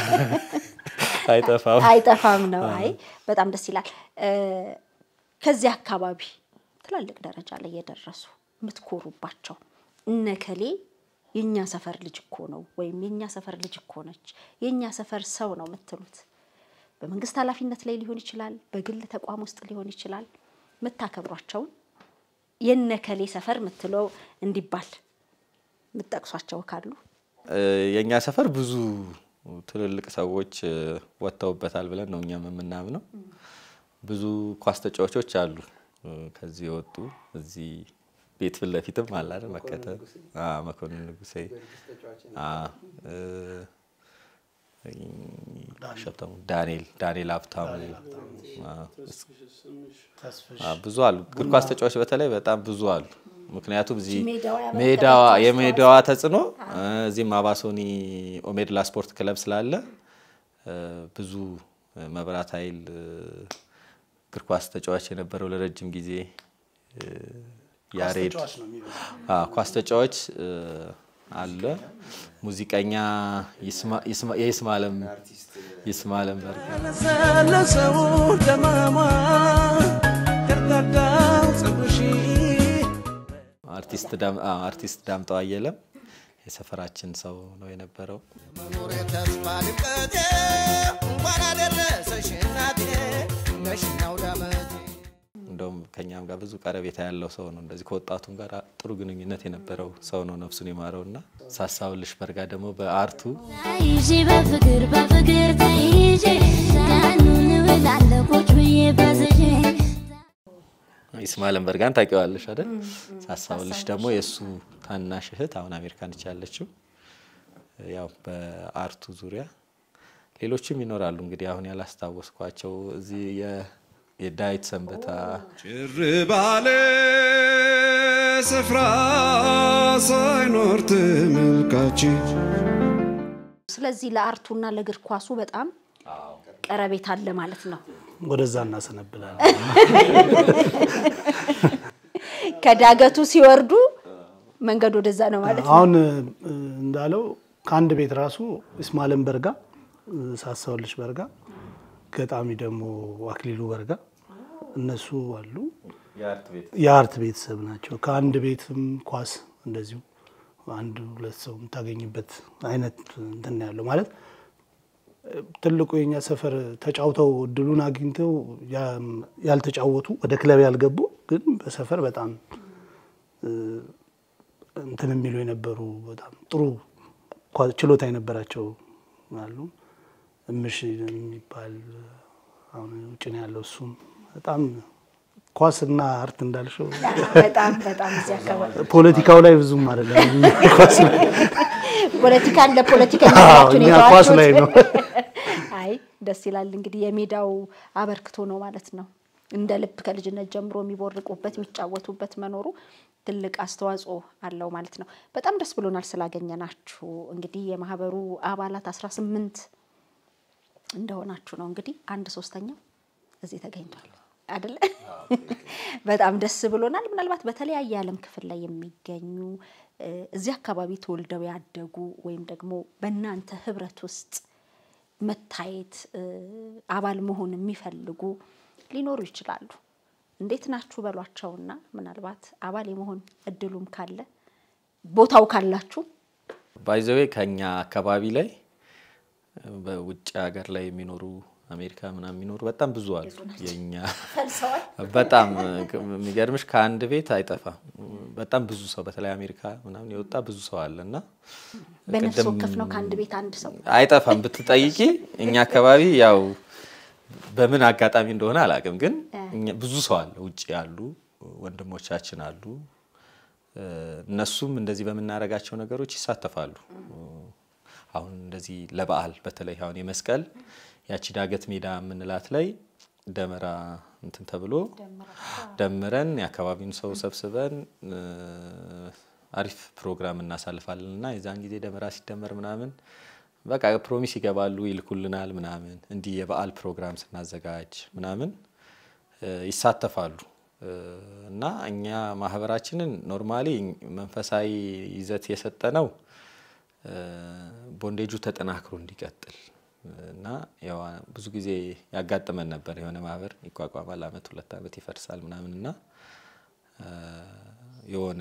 አይጠፋም። አይጠፋም ነው። አይ በጣም ደስ ይላል። እ፣ ከዚህ አካባቢ ትላልቅ ደረጃ ላይ የደረሱ የምትኮሩባቸው እነከሌ የእኛ ሰፈር ልጅ እኮ ነው ወይም የእኛ ሰፈር ልጅ እኮ ነች፣ የእኛ ሰፈር ሰው ነው የምትሉት በመንግስት ኃላፊነት ላይ ሊሆን ይችላል፣ በግል ተቋም ውስጥ ሊሆን ይችላል። የምታከብሯቸውን የነከሌ ሰፈር የምትለው እንዲባል የምትጠቅሷቸው ካሉ እ፣ የእኛ ሰፈር ብዙ ትልልቅ ሰዎች እ፣ ወጥተውበታል ብለን ነው እኛም የምናምነው። ብዙ ኳስ ተጫዋቾች አሉ እ፣ ከዚህ የወጡ እዚህ ቤት ፊት ለፊትም አለ አይደል መከተል አዎ፣ መኮንን ንጉሴ አዎ፣ እ፣ ሸብተሙ ዳንኤል ዳንኤል ሀብታሙ አዎ፣ አዎ፣ ብዙ አሉ። እግር ኳስ ተጫዋች በተለይ በጣም ብዙ አሉ። ምክንያቱም እዚህ ሜዳዋ ያበረከተችው ሜዳዋ የሜዳዋ ተጽዕኖ እ፣ እዚህም አባሶኒ ኦሜድላ ስፖርት ክለብ ስላለ እ፣ ብዙ እ፣ መብራት ኃይል እ፣ እግር ኳስ ተጫዋች የነበረው ለረጅም ጊዜ እ፣ ያሬድ ተጫዋች ነው የሚበዛው። አዎ፣ ኳስ ተጫዋች እ፣ አለ። ሙዚቀኛ ይስማ- ይስማ- የይስማለም ይስማለም በርጋ ለሰለሰው ደማማ ገርዳዳው ፀጉርሽ አርቲስት ዳም- አዎ፣ አርቲስት ዳምጠው አየለም የሰፈራችን ሰው ነው የነበረው። መኖር ተስፋ ድምቀቴ እንኳን አደረሰሽ እናቴ ነሽናው ዳመቴ እንደውም ከኛም ጋር ብዙ ቀረቤታ ያለው ሰው ነው። እንደዚህ ከወጣቱም ጋር ጥሩ ግንኙነት የነበረው ሰው ነው ነፍሱን የማረው እና ሳሳውልሽ በርጋ ደግሞ በአርቱ ተይዤ በፍቅር በፍቅር ተይዤ ቀኑን እውላለሁ ቁጭ ብዬ በዝዤ ይስማለን በርጋን ታውቂዋለሽ አይደል? ሳሳውልሽ ደግሞ የእሱ ታናሽ እህት አሁን አሜሪካን ነች ያለችው። ያው በአርቱ ዙሪያ ሌሎችም ይኖራሉ። እንግዲህ አሁን ያላስታወስኳቸው እዚህ የ- የዳዊት ሰንበታ ጭር ባለ ስፍራ ሳይኖር ተመልካች ስለዚህ ለአርቱና ለእግር ኳሱ በጣም ቀረቤታ አለ ማለት ነው። ወደዛ እናሰነብላለን። ከዳገቱ ሲወርዱ መንገድ ወደዛ ነው ማለት ነው። አሁን እ፣ እንዳለው ከአንድ ቤት ራሱ እስማኤልን በርጋ፣ እ፣ ሳሳውልሽ በርጋ፣ ገጣሚ ደግሞ አክሊሉ በርጋ እነሱ አሉ። የአርት ቤተሰብ ናቸው። ከአንድ ቤትም ኳስ እንደዚሁ አንድ ሁለት ሰው የምታገኝበት አይነት እንትን ነው ያለው ማለት ትልቁ የኛ ሰፈር ተጫውተው እድሉን አግኝተው ያልተጫወቱ ወደ ክለብ ያልገቡ ግን በሰፈር በጣም እንትን የሚሉ የነበሩ በጣም ጥሩ ችሎታ የነበራቸው አሉ። እምሽ የሚባል አሁን ውጭ ነው ያለው። እሱም በጣም ኳስና አርት እንዳልሽው በጣም በጣም እዚህ አካባቢ ፖለቲካው ላይ ብዙም አይደለም። ኳስ ላይ ፖለቲካን ለፖለቲከኛ አዎ፣ ናችሁ እኛ ኳስ ላይ ነው። አይ ደስ ይላል። እንግዲህ የሜዳው አበርክቶ ነው ማለት ነው። እንደ ልብ ከልጅነት ጀምሮ የሚቦርቁበት የሚጫወቱበት መኖሩ ትልቅ አስተዋጽኦ አለው ማለት ነው። በጣም ደስ ብሎናል ስላገኘናችሁ። እንግዲህ የማህበሩ አባላት አስራ ስምንት እንደሆናችሁ ነው እንግዲህ አንድ ሶስተኛው እዚህ ተገኝቷል አይደለ? በጣም ደስ ብሎናል። ምናልባት በተለያየ የዓለም ክፍል ላይ የሚገኙ እ፣ እዚህ አካባቢ ተወልደው ያደጉ ወይም ደግሞ በእናንተ ህብረት ውስጥ መታየት እ፣ አባል መሆን የሚፈልጉ ሊኖሩ ይችላሉ። እንዴት ናችሁ በሏቸውና ምናልባት አባል የመሆን እድሉም ካለ ቦታው ካላችሁ ባይዘዌ ከኛ አካባቢ ላይ በውጭ ሀገር ላይ የሚኖሩ አሜሪካ ምናምን የሚኖሩ በጣም ብዙ አሉ። የኛ ፈልሰዋል። በጣም የሚገርምሽ ከአንድ ቤት አይጠፋም። በጣም ብዙ ሰው በተለይ አሜሪካ ምናምን የወጣ ብዙ ሰው አለ እና በነፍስ ቅድም ወከፍ ነው ከአንድ ቤት አንድ ሰው አይጠፋም ብትጠይቂ እኛ አካባቢ ያው በምን አጋጣሚ እንደሆነ አላውቅም፣ ግን እኛ- ብዙ ሰው አለ ውጭ ያሉ ወንድሞቻችን አሉ። እ፣ እነሱም እንደዚህ በምናደርጋቸው ነገሮች ይሳተፋሉ። አሁን እንደዚህ ለበዓል በተለይ አሁን የመስቀል ያቺ ዳገት ሜዳ የምንላት ላይ ደመራ እንትን ተብሎ ደምረን የአካባቢውን ሰው ሰብስበን እ፣ አሪፍ ፕሮግራም እናሳልፋለን እና የዛን ጊዜ ደመራ ሲደመር ምናምን በቃ ፕሮሚስ ይገባሉ፣ ይልኩልናል ምናምን እንዲህ የበዓል ፕሮግራም ስናዘጋጅ ምናምን እ፣ ይሳተፋሉ እ፣ እና እኛ ማህበራችንን ኖርማሊ መንፈሳዊ ይዘት የሰጠ ነው ቦንዴጁ ተጠናክሮ እንዲቀጥል እና ያው ብዙ ጊዜ ያጋጥመን ነበር። የሆነ ማህበር ይቋቋማል፣ አመት ሁለት አመት ይፈርሳል ምናምን እና እ፣ የሆነ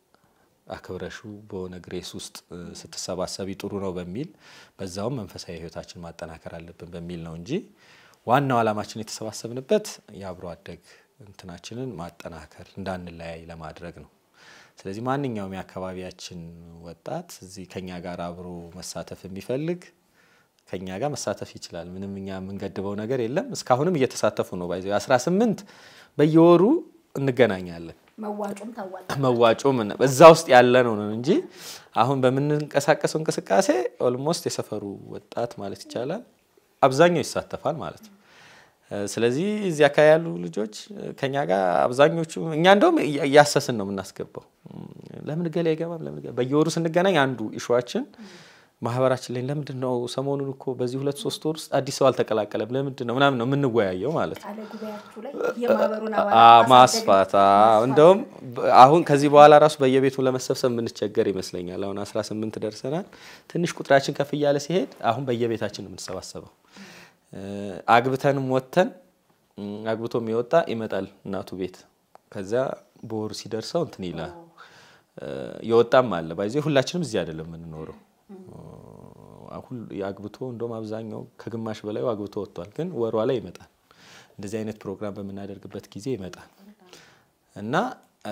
አክብረሹ በሆነ ግሬስ ውስጥ እ፣ ስትሰባሰቢ ጥሩ ነው በሚል በዛውም መንፈሳዊ ህይወታችን ማጠናከር አለብን በሚል ነው እንጂ ዋናው ዓላማችን የተሰባሰብንበት የአብሮ አደግ እንትናችንን ማጠናከር እንዳንለያይ ለማድረግ ነው። ስለዚህ ማንኛውም የአካባቢያችን ወጣት እዚህ ከኛ ጋር አብሮ መሳተፍ የሚፈልግ ከኛ ጋር መሳተፍ ይችላል። ምንም እኛ የምንገድበው ነገር የለም። እስካሁንም እየተሳተፉ ነው። ባይዘ 18 በየወሩ እንገናኛለን። መዋጮም ታዋጣ መዋጮ ምን እዛ ውስጥ ያለ ነው ነው እንጂ አሁን በምንንቀሳቀሰው እንቅስቃሴ ኦልሞስት የሰፈሩ ወጣት ማለት ይቻላል አብዛኛው ይሳተፋል ማለት ነው። እ፣ ስለዚህ እዚህ አካባቢ ያሉ ልጆች እ፣ ከኛ ጋር አብዛኞቹ እኛ እንደውም እያ- እያሰስን ነው የምናስገባው። እም፣ ለምን ገሌ አይገባም? ለምን ገሌ በየወሩ ስንገናኝ አንዱ ኢሹዋችን ማህበራችን ላይ ለምንድን ነው ሰሞኑን እኮ በዚህ ሁለት ሶስት ወር ውስጥ አዲስ ሰው አልተቀላቀለም ለምንድን ነው ምናምን ነው የምንወያየው ማለት ነው። ቃለ ጉባኤያችሁ ላይ የማህበሩን አ- አባላት ማስፋት አዎ። እንደውም በ- አሁን ከዚህ በኋላ ራሱ በየቤቱ ለመሰብሰብ የምንቸገር ይመስለኛል። አሁን 18 ደርሰናል። ትንሽ ቁጥራችን ከፍ እያለ ሲሄድ አሁን በየቤታችን ነው የምንሰባሰበው። እ፣ አግብተንም ወጥተን እም፣ አግብቶ የሚወጣ ይመጣል እናቱ ቤት። ከዚያ በወሩ ሲደርሰው እንትን ይላል። እ፣ የወጣም አለ ባይዜ ሁላችንም እዚህ አይደለም የምንኖረው አሁን አግብቶ እንደውም አብዛኛው ከግማሽ በላዩ አግብቶ ወጥቷል። ግን ወሯ ላይ ይመጣል። እንደዚህ አይነት ፕሮግራም በምናደርግበት ጊዜ ይመጣል እና እ፣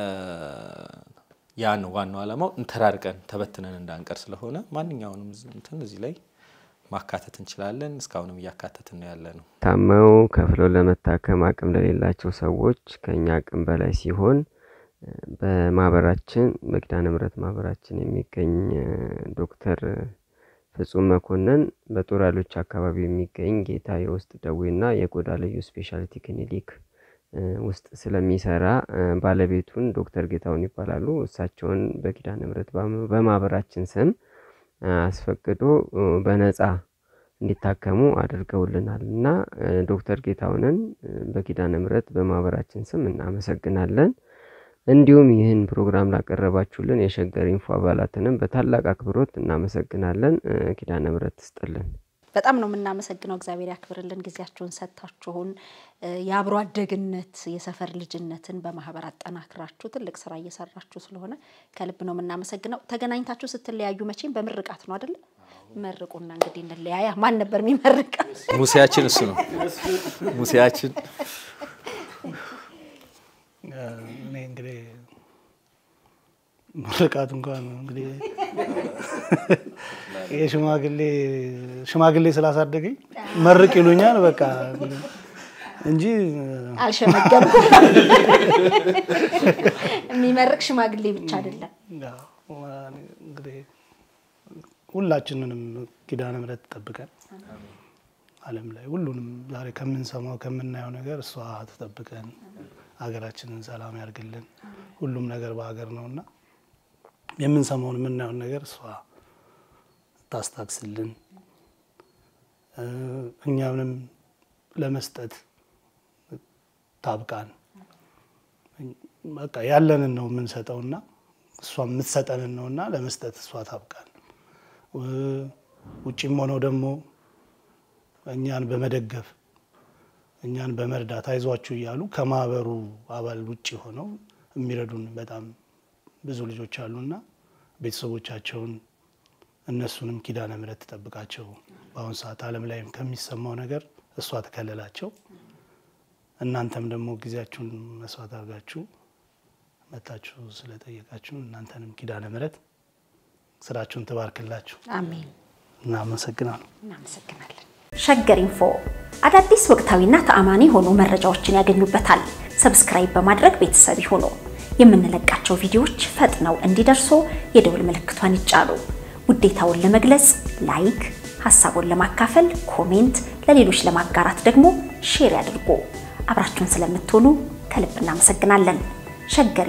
ያ ነው ዋናው ዓላማው። እንተራርቀን ተበትነን እንዳንቀር ስለሆነ ማንኛውንም ዝ- እንትን እዚህ ላይ ማካተት እንችላለን። እስካሁንም እያካተትን ነው ያለ ነው። ታመው ከፍለው ለመታከም አቅም ለሌላቸው ሰዎች ከኛ አቅም በላይ ሲሆን እ፣ በማህበራችን በኪዳነ ምሕረት ማህበራችን የሚገኝ እ፣ ዶክተር ፍጹም መኮንን በጦር ኃይሎች አካባቢ የሚገኝ ጌታ የውስጥ ደዌና የቆዳ ልዩ ስፔሻሊቲ ክሊኒክ እ፣ ውስጥ ስለሚሰራ እ፣ ባለቤቱን ዶክተር ጌታውን ይባላሉ። እሳቸውን በኪዳነ ምሕረት በማ- በማህበራችን ስም እ፣ አስፈቅዶ እ፣ በነፃ እንዲታከሙ አድርገውልናል እና እ፣ ዶክተር ጌታውንን እ፣ በኪዳነ ምሕረት በማህበራችን ስም እናመሰግናለን። እንዲሁም ይህን ፕሮግራም ላቀረባችሁልን የሸገር ኢንፎ አባላትንም በታላቅ አክብሮት እናመሰግናለን። እ፣ ኪዳነ ምሕረት ትስጥልን። በጣም ነው የምናመሰግነው። እግዚአብሔር ያክብርልን ጊዜያችሁን ሰጥታችሁን እ፣ የአብሮ አደግነት የሰፈር ልጅነትን በማህበር አጠናክራችሁ ትልቅ ስራ እየሰራችሁ ስለሆነ ከልብ ነው የምናመሰግነው። ተገናኝታችሁ ስትለያዩ መቼም በምርቃት ነው አይደለ? መርቁና እንግዲህ እንለያያ። ማን ነበር የሚመርቅ? ሙሴያችን እሱ ነው። ሙሴያችን እኔ እንግዲህ ምርቃት እንኳን እንግዲህ ይሄ ሽማግሌ ሽማግሌ ስላሳደገኝ መርቅ ይሉኛል በቃ እንጂ አልሸመገልኩም። የሚመርቅ ሽማግሌ ብቻ አይደለም። ያው እንግዲህ ሁላችንንም ኪዳነ ምሕረት ትጠብቀን። ዓለም ላይ ሁሉንም ዛሬ ከምንሰማው ከምናየው ነገር እሷ ትጠብቀን፣ ሀገራችንን ሰላም ያርግልን። ሁሉም ነገር በሀገር ነውና የምንሰማውን የምናየውን ነገር እሷ ታስታክስልን፣ እ፣ እኛንም ለመስጠት ታብቃን። በቃ ያለንን ነው የምንሰጠውና እሷ የምትሰጠንን ነውና ለመስጠት እሷ ታብቃን። እ፣ ውጭም ሆነው ደግሞ እኛን በመደገፍ እኛን በመርዳት አይዟችሁ እያሉ ከማህበሩ አባል ውጭ ሆነው የሚረዱን በጣም ብዙ ልጆች አሉና ቤተሰቦቻቸውን እነሱንም ኪዳነ ምሕረት ትጠብቃቸው። በአሁኑ ሰዓት ዓለም ላይም ከሚሰማው ነገር እሷ ትከለላቸው። እናንተም ደግሞ ጊዜያችሁን መስዋዕት አድርጋችሁ መታችሁ ስለጠየቃችሁ እናንተንም ኪዳነ ምሕረት ስራችሁን ትባርክላችሁ። አሜን። እናመሰግናለሁ። እናመሰግናለን። ሸገር ኢንፎ አዳዲስ ወቅታዊና ተአማኒ የሆኑ መረጃዎችን ያገኙበታል። ሰብስክራይብ በማድረግ ቤተሰብ ይሁኑ። የምንለቃቸው ቪዲዮዎች ፈጥነው እንዲደርሱ የደውል ምልክቷን ይጫኑ። ውዴታውን ለመግለጽ ላይክ፣ ሀሳቡን ለማካፈል ኮሜንት፣ ለሌሎች ለማጋራት ደግሞ ሼር ያድርጉ። አብራችሁን ስለምትሆኑ ከልብ እናመሰግናለን። ሸገር